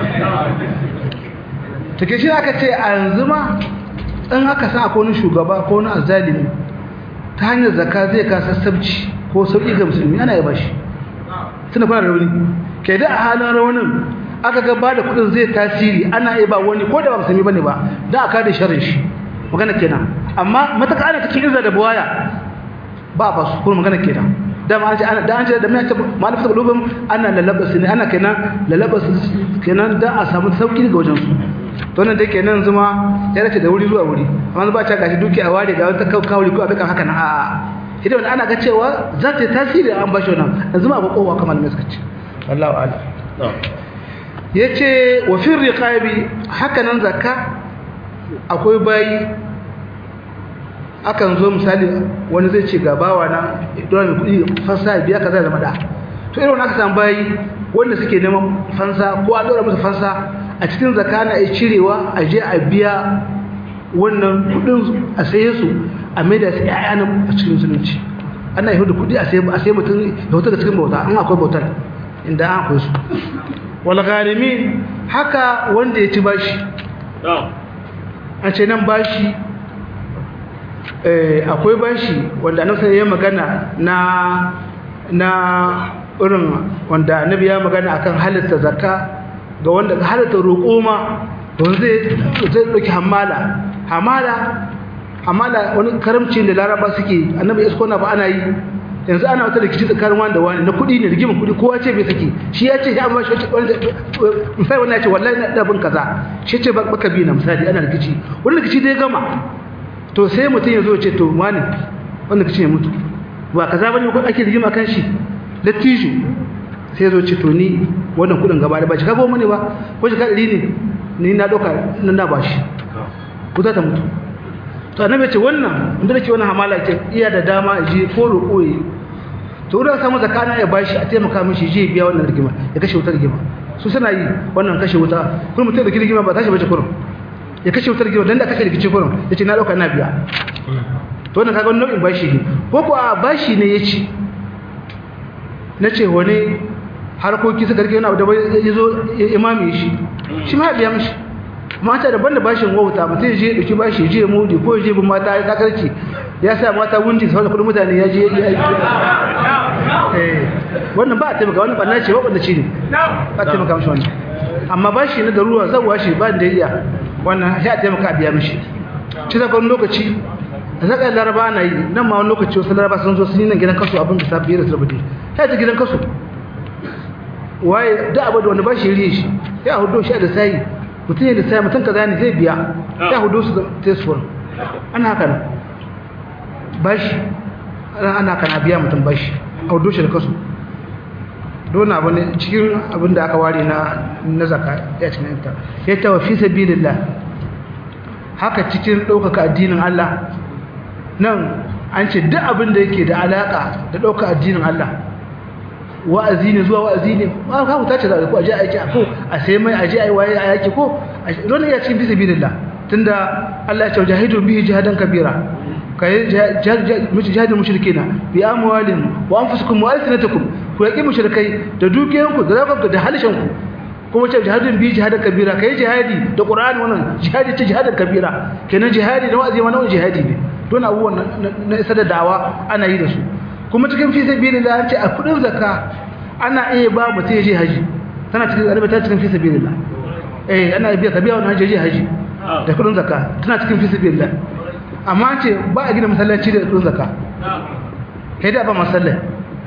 take shi aka ce a yanzu ma in aka san akwai wani shugaba ko wani azalimi ta hanyar zaka zai ka sassabci ko sauƙi ga musulmi ana yaba shi suna fara rauni ke da a halin raunin aka ga ba da kudin zai tasiri ana yaba wani ko da ba musulmi bane ba da aka da sharrin shi magana kenan amma mataka ana cikin izza da buwaya ba ba su kuma magana kenan da ma an ce ana da an ce da mai ce malafin qulubum ana lalabas ne ana kenan lalabas kenan da a samu sauki daga wajen su to nan dai kenan zuma ya dace da wuri zuwa wuri amma ba ta gashi duki a ware ga wata kawuri ko abin haka na a'a idan ana ga cewa za ta tasiri an bashi wannan yanzu ma ba kowa kamar mai suka ce wallahu a'lam yace wa fi riqabi haka nan zakka akwai bayi akan zo misali wani zai ce ga bawa na dole mai kudi fansa biya kaza zama da to irin aka samu bayi wanda suke neman fansa ko a dora musu fansa a cikin zakka na ai cirewa a je a biya wannan kudin a saye su a maida su ƴaƴa a cikin musulunci ana yi da kudi a sai a sai mutum ya huta da cikin bauta an akwai bautar inda an akwai su wal gharimin haka wanda ya ci bashi a ce nan bashi eh akwai bashi wanda annabi ya magana na na irin wanda annabi ya magana akan halitta zakka ga wanda halitta roƙo ma don zai zai dauki hamala hamala hamala wani karamci da laraba suke annabi isko na ba ana yi yanzu ana wata rikici tsakanin wani da wani na kuɗi ne rigimin kuɗi kowa ce bai saki shi ya ce an bashi misali wani ya ce wallahi na ɗabin kaza shi ce baka bi na misali ana rikici wani rikici dai gama to sai mutum ya zo ce to wani wanda rikici ya mutu ba kaza bane ko ake rigima kan shi lattijo sai ya zo ce to ni wannan kuɗin gaba da ba shi ka goma ne ba ko shi ka ɗari ne ni na ɗauka nan na bashi ku za ta mutu to annabi ce wannan inda nake wannan hamala ce iya da dama je ko roƙo yi to wurin samu zakana ya bashi a taimaka mishi je biya wannan rigima ya kashe wutar rigima su suna yi wannan kashe wuta kuma mutum da rigima ba tashi bace kurum ya kashe wutar rigima dan da kashe rikici kurum yace na dauka na biya to wannan kaga wannan nau'in bashi ne ko ko a bashi ne yace nace wani harkoki suka rike wani abu da ya zo imami shi shi ma ya biya mishi mata daban da bashin wauta mutum je dauki bashi je mudi ko je bin mata ya takarci ya sa mata wundi sau da kudin mutane ya je ya aiki eh wannan ba a taimaka wannan banna ce wanda ci ne ba a taimaka mishi wannan amma bashi na daruwa zabuwa shi ba da iya wannan sai a taimaka a biya mishi ci zaka wani lokaci da zaka laraba na yi nan ma wani lokaci wasu laraba sun zo sun yi nan gidan kaso abin da sabbi da sulbudi sai ta gidan kaso waye da abu da wani bashi riye shi ya hudo shi da sai mutum ne da sai mutum kaza ne zai biya ya hudu su ta suwar ana haka nan bashi ana haka na biya mutum bashi a hudu shi da kasu dole abu ne cikin abin da aka ware na na zaka ya cikin yanta ya tawa fi sabilillah haka cikin ɗaukaka addinin Allah nan an ce duk abin da yake da alaka da ɗauka addinin Allah wa'azi ne zuwa wa'azi ne ba ka huta ce da ko aje aiki ko a sai mai aje ai waye a yaki ko don ya cikin bisabilillah tunda Allah ya ce jahidu bihi jihadan kabira kai jihadin mushrikina bi amwalin wa anfusikum wa alsinatikum ku yaki mushrikai da dukiyanku da zakanku da halishanku kuma ce jihadin bihi jihadan kabira kai jihadi da qur'ani wannan jihadi ce jihadan kabira kenan jihadi da wa'azi ma wannan jihadi ne don abubuwan na isa da dawa ana yi da su kuma cikin fi sabilillah an ce a kudin zakka ana iya ba mutum ya je haji tana cikin arabi ta cikin fi sabilillah eh ana biya ka biya wannan haji je haji da kudin zakka tana cikin fi sabilillah amma an ce ba a gina masallaci da kudin zakka kai da ba masallaci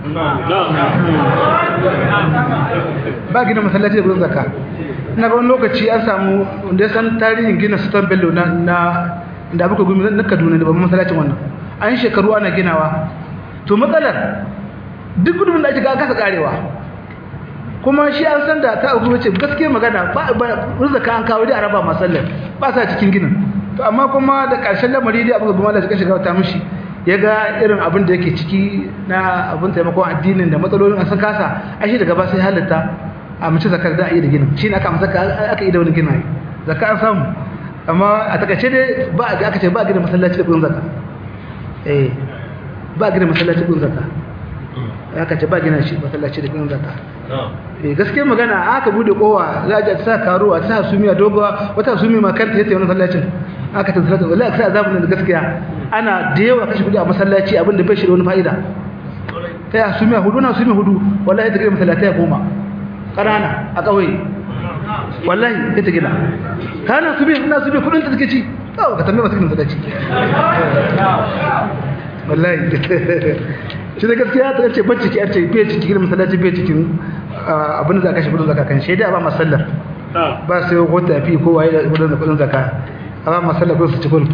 ba a gina masallaci da kudin zakka ina ga wani lokaci an samu wanda ya san tarihin gina sultan bello na na da abuka gumi na kaduna da babban masallacin wannan an shekaru ana ginawa to matsalar duk gudun da ake ga kasa karewa kuma shi an san da ta abu wace gaske magana ba rizaka an kawo dai a raba masallar ba sa cikin ginin to amma kuma da ƙarshen lamari dai abu ga bumala suka shiga ta mishi ya ga irin abin da yake ciki na abin taimakon addinin da matsalolin an san kasa a shi daga ba sai halitta a mace zakar da a yi da ginin shi ne aka amsa aka yi da wani gina zakka an samu amma a takaice dai ba a aka ce ba a gina masallaci da kudin zakka eh ba a gina masallaci kudin zakka aka ce ba gina shi masallaci da kudin zakka eh gaskiyar magana aka bude kowa za a sa karo a sa sumiya dogowa wata sumi ma kanta yace wannan masallacin aka tattara da wallahi sai azabun da gaskiya ana da yawa kashe kudi a masallaci abin da bai shi da wani fa'ida kai a sumiya hudu na sumiya hudu wallahi da gina masallaci ya goma ƙanana a ƙauye wallahi sai ta gina kana su bi ina su bi kudin ta take ci kawo ka tambaye masu gina ta ci wallahi shi da gaskiya ta ce bacci ki ce bai cikin masallaci bai cikin abin da za ka shi kudin zaka kan shaida ba masallar ba sai ko tafi ko waye da kudin zaka amma masallar ko su ci kudin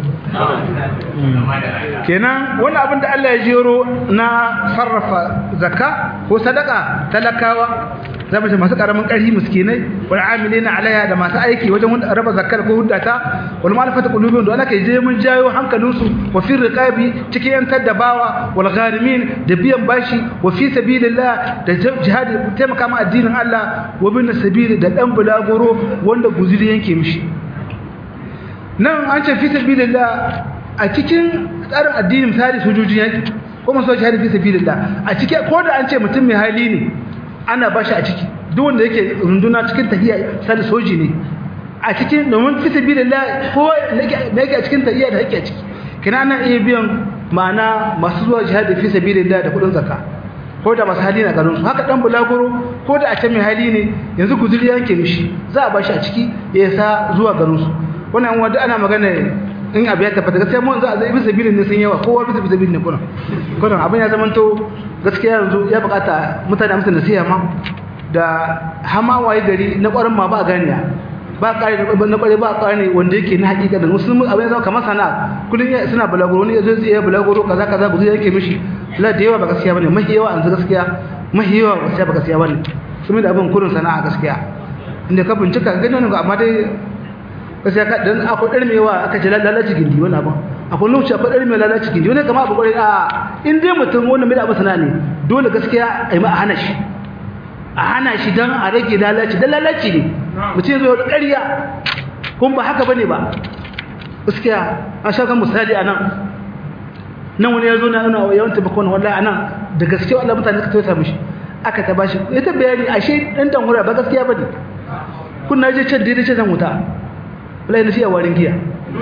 kenan wani abin da Allah ya jero na sarrafa zakka ko sadaka talakawa za mu ce masu karamin ƙarfi miskinai wal amilina alaiha da masu aiki wajen raba zakkar ko huddata wal malafata qulubihim da Allah je mun jayo hankalinsu wa fi riqabi cikin yan taddabawa wal gharimin da biyan bashi wa fi sabilillah da jihadi taimaka ma addinin Allah wa bin sabili da dan bulagoro wanda guzuri yanke mishi nan an ce fi sabilillah a cikin tsarin addinin misali sojojin yaki ko masu jihadi fi sabilillah a cikin ko da an ce mutum mai hali ne ana bashi a ciki duk wanda yake runduna cikin tahiya sai soji ne a cikin domin fi sabilillah ko da yake a cikin tahiya da yake a ciki kina ana iya biyan ma'ana masu zuwa jihadi fi sabilillah da kudin zakka ko da masu hali na garin su haka dan bulaguro ko da a can mai hali ne yanzu guzuri yanke mishi za a bashi a ciki ya sa zuwa garin su wannan wanda ana magana in abu ya tabbata gaskiya mun za a zai bisa bilin ne sun yawa kowa bisa bisa bilin ne kuna kuna abin ya zamanto gaskiya yanzu ya bukata mutane amsa nasiha ma da hama waye gari na kwarin ma ba ganiya ba kare na kware ba kare wanda yake na hakika da musulmi abin ya zama kamar sana'a kullun suna balaguro ne yazo zai balaguro kaza kaza ba zai yake mishi la da yawa ba gaskiya bane mahi yawa an gaskiya mahi yawa gaskiya ba gaskiya bane kuma da abin kurin sana'a gaskiya inda ka bincika ganin amma dai gaskiya ka dan akwai ɗarmewa aka ce lalaci gindi wani abin akwai lokaci akwai ɗarmewa lalaci gindi wani kama abu ƙwarai a in dai mutum wani mai da abu sana ne dole gaskiya a yi ma a hana shi a hana shi don a rage lalaci don lalaci ne mutum ya zo da ƙarya kuma ba haka bane ba gaskiya an sha kan misali a nan nan wani ya zo na nuna yawan taimakon wallahi a nan da gaskiya wallahi mutane suka tausaya mishi aka ta bashi ya ta bayani ashe ɗan tanhura ba gaskiya bane kun na je can daidai ce zan wuta wallahi na siya warin giya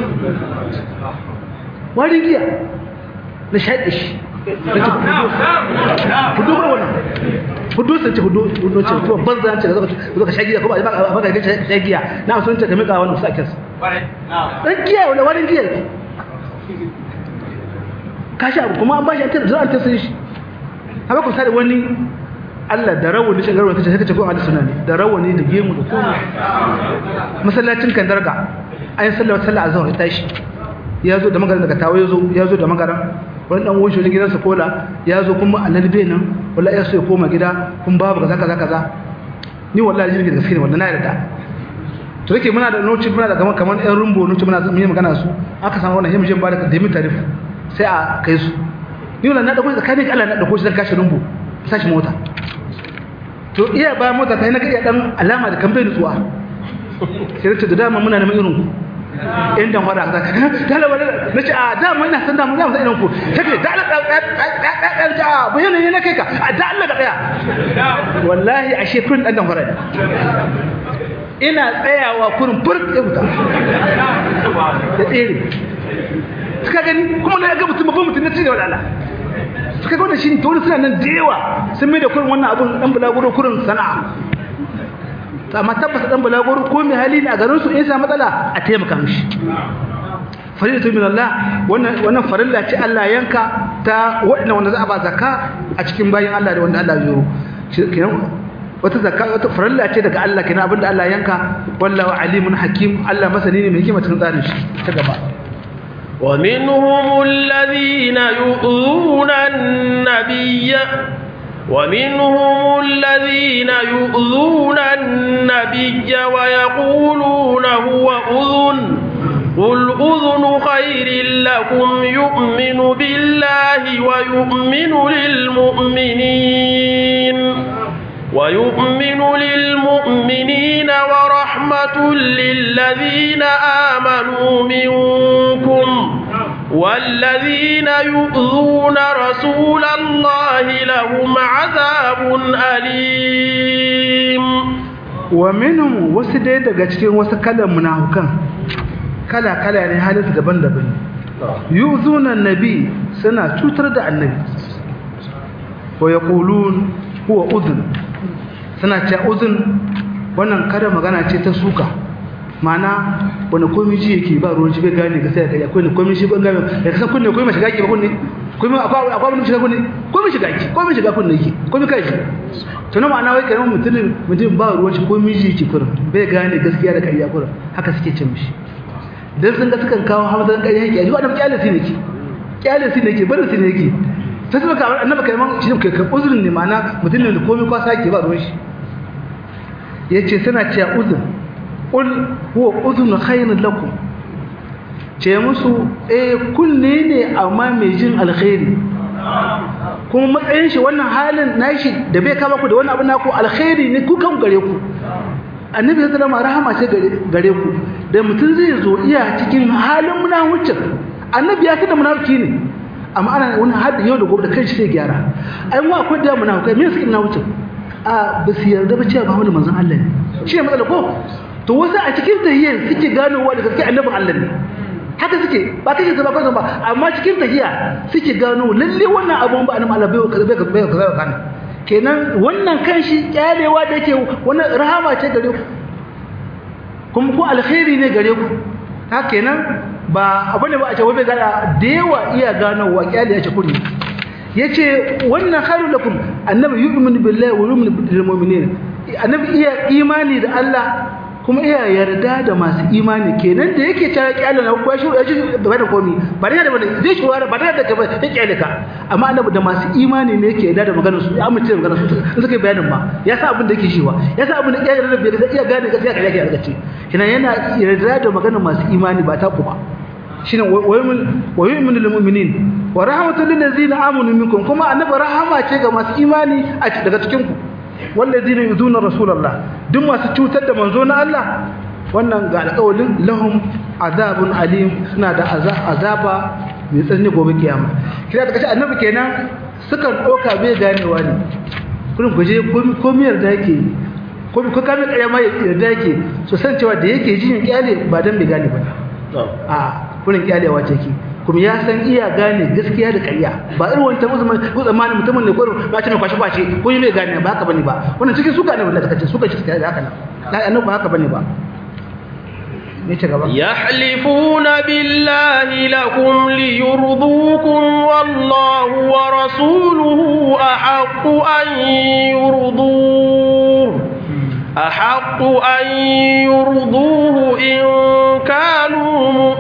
warin giya na shaɗe shi hudu ba wannan hudu sun ce hudu hudu ce kuma banza ce da zaka sha giya kuma ba ba ka sha giya na sun ce ka mika wannan kusa kes dan giya wala warin giya ka sha kuma an ba shi an tada an tada shi haka ku sai wani Allah da rawani shi garwa kace kace ko ahli sunna ne da rawani da gemu da komai masallacin kan darga ayin sallar sallar azhar ta shi yazo da magaran daga tawo yazo yazo da magaran wani dan wushe wajen gidansa kola yazo kuma annabi bai nan wallahi ya so ya koma gida kun babu kaza kaza kaza ni wallahi jirgin da gaske ne wallahi na yarda to yake muna da noci muna da kaman kaman ɗan rumbo noci muna yi magana su aka samu wannan himjin ba da demi tarif sai a kai su ni wannan na dauko tsakanin Allah na dauko shi dan kashi rumbo sashi mota to iya ba mota ta yi na iya dan alama da kambe nutsuwa sai da dama muna neman irin ku in dan wada ka dala wala nace a dama ina san dama zamu san irin ku take da Allah da da bayan ne na kai ka da Allah ka tsaya wallahi ashe kun dan dan wada ina tsayawa kurin furk ya wuta da tsere suka gani kuma na ga mutum babban mutum na ci da wadala suka gwada shi to suna nan da yawa sun mai da kurin wannan abun dan bulaguro kurin sana'a amma tabbata dan bulaguro ko mai hali ne a garin su in sa matsala a taimaka mishi faridatu min Allah wannan wannan farilla ce Allah yanka ta wanda wanda za a ba zakka a cikin bayin Allah da wanda Allah ya yi kenan wata zakka wata farilla ce daga Allah kenan abinda Allah yanka wallahu alimun hakim Allah masani ne mai hikima cikin tsarin shi ta gaba ومنهم الذين يؤذون النبي ومنهم الذين يؤذون النبي ويقولون هو أذن قل أذن خير لكم يؤمن بالله ويؤمن للمؤمنين ويؤمن للمؤمنين ورحمة للذين آمنوا منكم والذين يؤذون رسول الله لهم عذاب أليم ومنهم وسدي daga cikin wasu kalan munafukan kala kala ne halin daban-daban yuzuna annabi suna cutar da annabi wa yaqulun huwa udhun suna cewa udhun wannan kada magana ce ta suka mana wani komai ji yake ba ruwan shi bai gane ga sai kai akwai ne komai shi ban gane da kasan kunne komai shiga ki ba kunne komai akwai akwai mun shiga kunne komai shiga ki komai shiga kunne yake komai kai shi to na ma'ana wai kai mutum mutum ba ruwan shi komai ji yake kurin bai gane gaskiya da kariya kurin haka suke cin mishi dan sun ga sukan kawo hamdan kariya yake aji wannan kyalisi ne ke kyalisi ne ke barin su ne yake sai suka kawo annabi kai man shi kai kai uzurin ne ma'ana mutum ne komai kwa sake ba ruwan shi yace suna cewa uzur qul huwa udhun khayrun lakum ce musu eh kunne ne amma mai jin alkhairi kuma matsayin shi wannan halin nashi da bai kama ku da wannan abin naku alkhairi ne ku kan gare ku annabi ya zama rahama ce gare ku da mutum zai zo iya cikin halin munafikin annabi ya tada munafiki ne amma ana wani hadda yau da gobe da kanshi sai gyara ai mu akwai da munafikai me suke munafikin a ba su yarda ba cewa ba wani manzon Allah ne shi ne matsala ko to wasu a cikin tahiyyar suke ganowa da gaske annabin Allah ne haka suke ba kake zaba kansu ba amma cikin tahiyya suke gano lalle wannan abun ba annabin Allah bai kaza bai kaza kaza kana kenan wannan kanshi kyalewa da yake wannan rahama ce gare ku kuma ku alkhairi ne gare ku haka kenan ba abu ne ba a ce wai bai gana da yawa iya ganowa kyale ya ce kuri yace wannan khairul lakum annabi yu'minu billahi wa yu'minu bil mu'minin annabi iya imani da Allah kuma iya yarda da masu imani kenan da yake cewa kyale na ko shi yaji ba da komi ba da ba zai shi wara ba da da ba ya kyale ka amma annabi da masu imani ne yake yarda da maganar su ya amince da maganar su in suka bayanin ma ya sa abin da yake shiwa ya sa abin da ya yarda da iya gane gaskiya kare yake yarda ce kenan yana yarda da maganar masu imani ba ta kuma shine wa yu'minu lil mu'minin wa rahmatul lil ladzina amanu minkum kuma annabi rahama ce ga masu imani a daga cikin ku wallazina yuzuna rasulullah duk masu cutar da manzo na Allah wannan ga alƙawalin lahum azabun alim suna da azaba mai tsanani gobe kiyama kira da kace annabi kenan sukan doka bai ganewa ne kullum guje komiyar da yake ko ko kame kare mai yarda yake so san cewa da yake jin kyale ba dan bai gane ba a kullun kyalewa ce ki kuma ya san iya gane gaskiya da ƙarya ba irin wani tabbata mai ko zamanin mutumin ne ko ba ce ne kwashi kwashi ko yi mai gane ba haka bane ba wannan cikin suka ne wallahi kace suka ci da haka nan la annabi ba haka bane ba ne ce gaba yahlifuna billahi lakum liyurdukum wallahu wa rasuluhu ahaqqu an yurduhu أحق أن يرضوه إن كانوا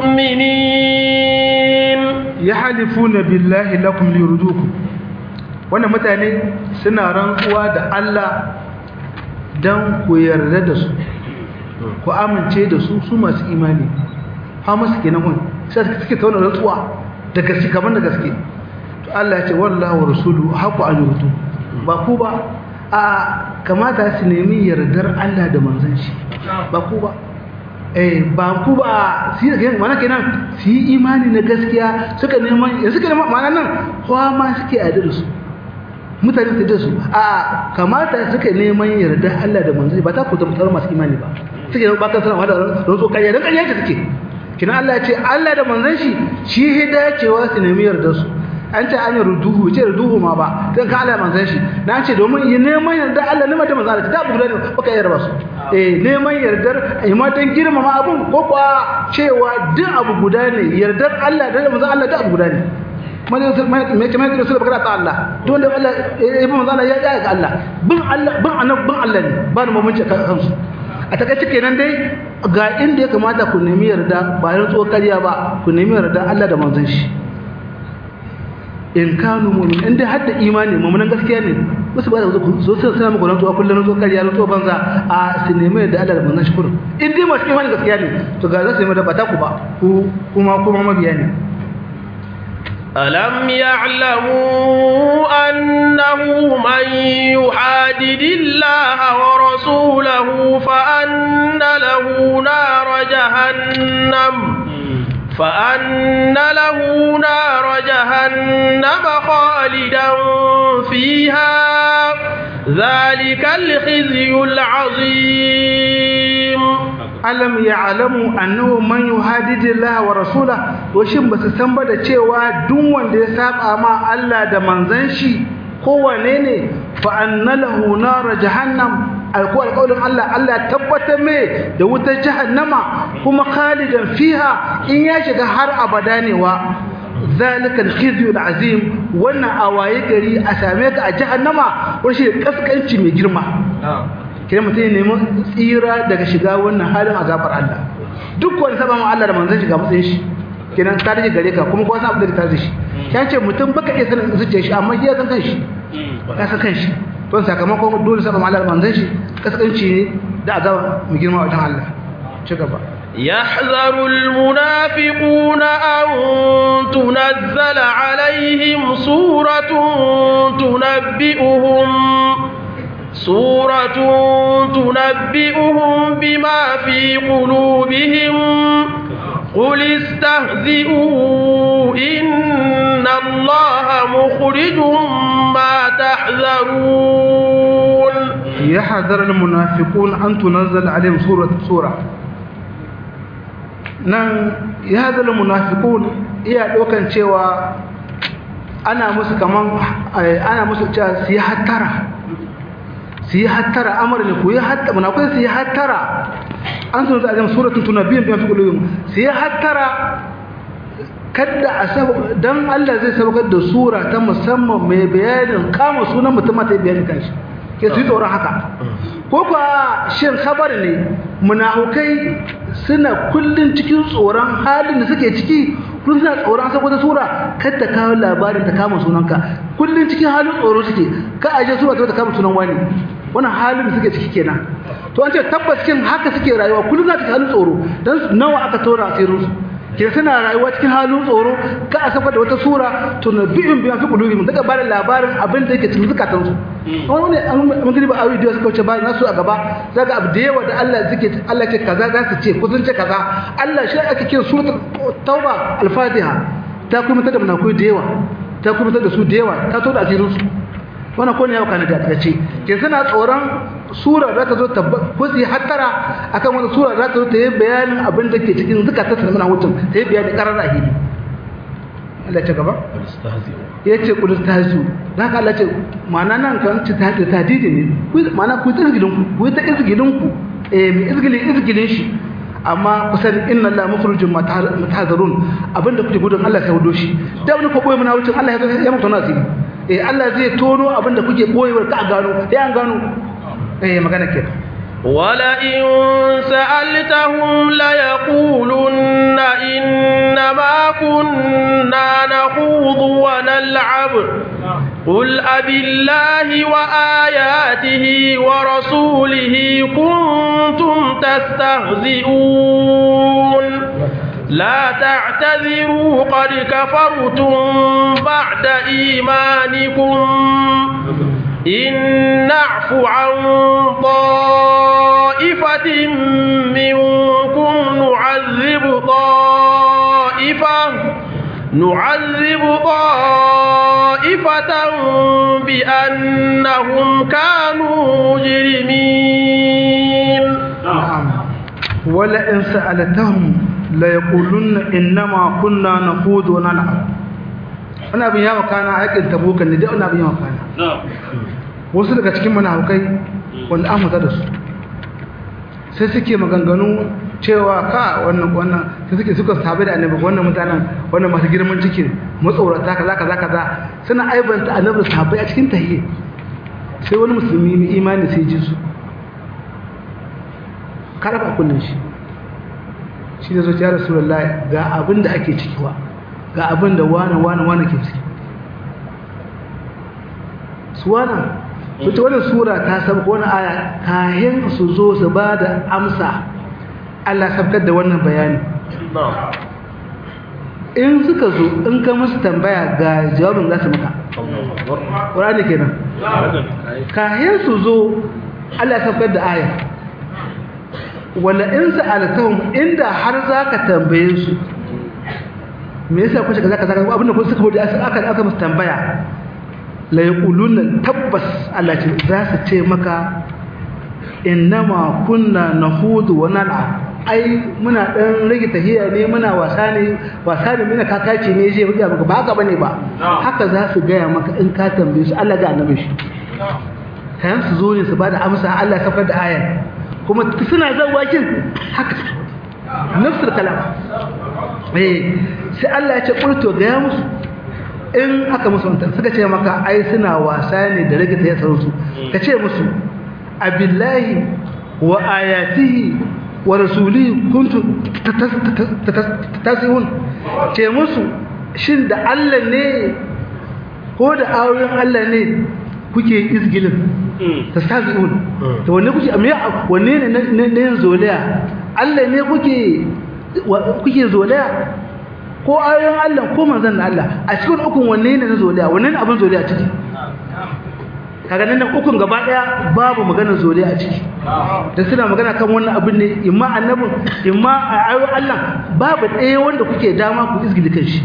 مؤمنين yahlifuna billahi lakum liyurdukum wannan mutane suna rantsuwa da Allah dan ku yarda da su ku amince da su su masu imani ha masu kenan kun sai suke tauna rantsuwa da gaske kaman da gaske to Allah ya ce wallahu rasulu haqu an yurdu ba ku ba a kamata su nemi yardar Allah da manzon shi ba ku ba eh ba ku ba su yi mana kenan su yi imani na gaskiya suka neman ya suka neman mana nan kowa ma suke a da su mutane su da su a kamata suka neman yarda Allah da manzon ba ta ku zama masu imani ba suke ba kan sanar da rantso kariya dan kariya ce suke kina Allah ya ce Allah da manzon shi shi hidacewa su nemi yardar su an ce an yi ruduhu ce ruduhu ma ba don ka Allah manzan shi na ce domin yi neman yarda Allah neman ta manzan Allah ta bugu ne baka yarda su eh neman yardar imatan girmama abun ko kuwa cewa duk abu guda ne yardar Allah da manzan Allah duk abu guda ne mai mai mai mai rasul bakara ta Allah duk wanda Allah ya bi manzan Allah ya ga Allah bin Allah bin annab bin Allah ne ba ni mamunci kansu a takaice kenan dai ga inda ya kamata ku nemi yarda ba yin tsokariya ba ku nemi yarda Allah da manzon shi in kanu mu'min inda har da imani mu'minan gaskiya ne wasu ba da zo sai suna muku rantsuwa kullun tsokariya rantsuwa banza a su nemi yarda Allah da manzon shi kurin in dai masu imani gaskiya ne to ga za su nemi da bata ku ba ku kuma kuma mabiya ne ألم يعلموا أنه من يحادد الله ورسوله فأن له نار جهنم فأن له نار جهنم خالدا فيها ذلك الخزي العظيم alam ya alamu annahu man yuhadidu Allah wa rasula to shin basu san ba da cewa duk wanda ya saba ma Allah da manzon shi kowane ne fa anna lahu nar jahannam alko alqaulin Allah Allah tabbatar mai da wutar jahannama kuma khalidan fiha in ya shiga har abada ne wa zalika alkhizyu alazim wannan awaye gari a same ka a jahannama wani shi kaskanci mai girma kira mutum ya nemi tsira daga shiga wannan halin azabar Allah duk wani saba ma Allah da manzon shiga matsayin shi kenan ka rage gare ka kuma ko san abin da ta shi ya ce mutum baka iya sanin zuciyar shi amma ya san kanshi ya san kanshi don sakamakon dole saba ma Allah da manzon shi kaskanci ne da azaba mai girma wajen Allah ci gaba يحذر المنافقون أن تنزل عليهم سورة تنبئهم سورة تنبئهم بما في قلوبهم قل استهزئوا إن الله مخرج ما تحذرون يحذر المنافقون أن تنزل عليهم سورة سورة nan ya zala munafiqun iya dokan cewa ana musu kaman ana musu cewa su yi hattara su yi hattara amur ne ku yi hattara munafiqun su yi hattara an sun za a jama suratun tunabbiyin biyan fi kulubin su yi hattara kadda a sabu don Allah zai sabakar da sura ta musamman mai bayanin kama sunan mutum ta yi bayanin kanshi ke su yi tsoron haka ko kuwa shin khabar ne munafukai suna kullun cikin tsoron halin da suke ciki kullun suna tsoron sako ta sura kada kawo labarin ta kama sunanka kullun cikin halin tsoro suke ka aje sura ta kama sunan wani wannan halin da suke ciki kenan to an ce tabbas cikin haka suke rayuwa kullun suna cikin halin tsoro dan nawa aka tora asirin su ke suna rayuwa cikin halin tsoro ka a safar da wata sura to na biyun biyan fi kulubi mun daga bada labarin abin da yake cikin zukatan su wani wani mun gani ba awi da suka wuce ba nasu a gaba zaka abu da yawa da Allah zike Allah ce kaza za su ce ko sun ce kaza Allah shi ake kira suratul tauba al-fatiha ta kuma ta da munafikai da yawa ta kuma ta da su da yawa ta to da asirin su wannan ko ne ya kana da ce ke suna tsoron sura za ta zo ta ko su yi hattara akan wani sura za ta zo ta yi bayanin abin da ke cikin zukatan su na hutun ta yi bayani karar ahili Allah ce gaba ya ce kudus ta su za ka Allah ce ma'ana nan kan ci ta ta didi ne ma'ana ku ta izgilin ku ku ta izgilin ku eh mai izgilin izgilin shi amma kusan inna Allah mukhrijum matahazarun abinda kuke gudun Allah sai hudo shi da wani ko boye muna wucin Allah ya ya mutu nasiri eh Allah zai tono abinda kuke boyewar ka gano sai an gano eh magana ke ولئن سألتهم ليقولن إنما كنا نخوض ونلعب قل أبالله وآياته ورسوله كنتم تستهزئون لا تعتذروا قد كفرتم بعد إيمانكم إن نعف عن طائفة منكم نعذب طائفة نعذب طائفة بأنهم كانوا مجرمين نعم ولئن سألتهم ليقولن إنما كنا نخوض ونلعب أنا abin yawa kana aikin tabuka ne dai wannan abin yawa kana wasu daga cikin munafukai wanda an fita da su sai suke maganganu cewa ka wannan wannan sai suke suka sabe da annabi wannan mutanen wannan masu girman ciki matsorata kaza kaza kaza suna aibanta annabi sahabbai a cikin tahiyya sai wani musulmi mai imani sai ji su kada ba kullun shi shi da zuciya rasulullahi ga abin da ake ciki wa ga abin da wani wani wani ke ciki su wana wata wannan sura ta sabka wani aya kayan su zo su ba da amsa Allah sabkar da wannan bayani in suka zo in ka musu tambaya ga jawabin za su maka ƙwararri kenan kayan su zo Allah sabkar da aya wala in sa'alatahum inda har zaka tambaye su me yasa kuka kaza kaza abinda kun suka bude aka aka musu tambaya la yaquluna tabbas Allah ce za su ce maka innama kunna nahudu wa nal'a ai muna dan rage tahiya ne muna wasa ne wasa ne muna kakaci ne je buga maka ba haka bane ba haka za su gaya maka in ka tambaye su Allah ga annabi shi kayan su zo ne su bada amsa Allah ya da ayar kuma suna zan wakin haka nafsul kalam eh sai Allah ya ce qultu ga ya musu in aka musu wannan suka ce maka ai suna wasa ne da rage ta yasar su ka ce musu abillahi wa ayatihi wa rasulihi kuntu tasihun ce musu shin da Allah ne ko da ayoyin Allah ne kuke izgilin tastazi'un to wanne kuke amma wanne ne ne yin zolaya Allah ne kuke kuke zolaya ko ayoyin Allah ko manzon Allah a cikin ukun wanne ne na zolaya wanne ne abin zolaya ciki kaga nan ukun gaba daya babu magana zolaya a ciki da suna magana kan wannan abin ne imma annabin imma ayoyin Allah babu ɗaya wanda kuke dama ku izgili kanshi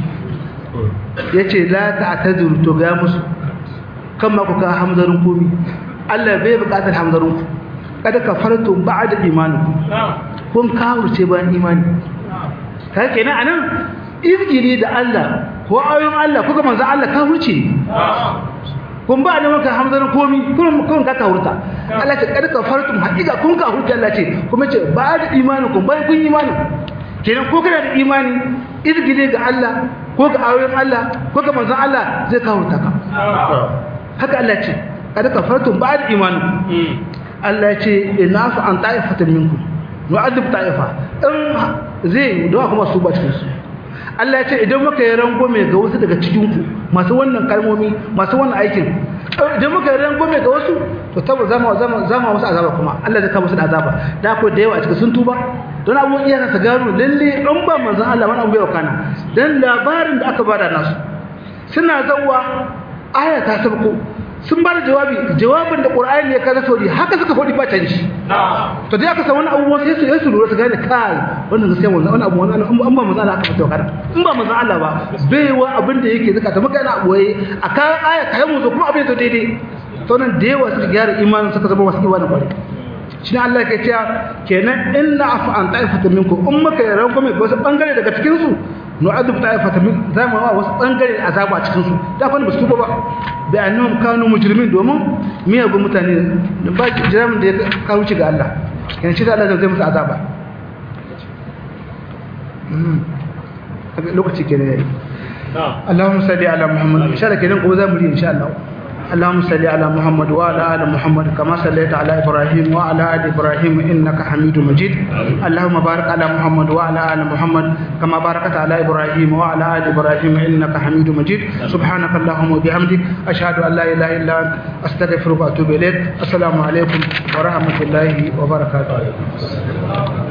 yace la ta'tadiru to ga musu kan ma ku ka hamzarin komi Allah bai buƙatar hamzarin ku kada ka farto ba'da imanikum kun kawurce bayan imani kai kenan anan izgiri da Allah ko ayoyin Allah ko ga manzon Allah kawurce kun ba da maka hamzarin komi kun kun ka kawurta Allah ce kada ka farto haƙiƙa kun kawurta Allah ce kuma ce ba'da imanikum bayan kun imani kenan ko kana da imani izgiri ga Allah ko ga ayoyin Allah ko ga manzon Allah zai kawurta ka haka Allah ce kada kafartum ba'da imanikum Allah ce ina fa an ta'ifatan minkum nu'adhib ta'ifa in zai da kuma su ba cikin su Allah ya ce idan muka yi rangwame ga wasu daga cikin ku masu wannan kalmomi masu wannan aikin idan muka yi rangwame ga wasu to tabbas zama zama zama wasu azaba kuma Allah zai kawo musu da azaba da ko da yawa a cikin sun tuba don abubuwan iyayen sa gano lalle in ba manzon Allah wani abu bai wakana dan labarin da aka bada nasu suna zawwa aya ta sabko sun ba da jawabi jawabin da qur'ani ne kaza sauri haka suka faɗi ba canji to dai aka san wani abu sai su su lura su gane kai wannan gaskiya wannan wannan abu wannan an ba manzo Allah aka fito kada in ba manzo Allah ba baiwa abin da yake zaka ta maka yana boye akan aya kai mu zo kuma abin to daidai to nan da yawa suka gyara imanin suka zama wasu imanin kwari shi Allah ke cewa kenan inna afa an ta'ifata minkum in muka yi ranko mai wasu bangare daga cikin su nu'adhib ta'ifata min zamu wa wasu bangare azaba a cikin su da fa ba su tuba ba bi annahum kanu mujrimin domin miyagun mutane da ba jiramin da ya kawo ci ga Allah yana shi da Allah zai musu azaba lokaci kenan yayi Allahumma salli ala Muhammad insha Allah kenan ko za mu yi insha Allah اللهم صل على محمد وعلى ال محمد كما صليت على ابراهيم وعلى ال ابراهيم انك حميد مجيد اللهم بارك على محمد وعلى ال محمد كما باركت على ابراهيم وعلى ال ابراهيم انك حميد مجيد سبحانك اللهم وبحمدك اشهد ان لا اله الا انت استغفرك واتوب اليك السلام عليكم ورحمه الله وبركاته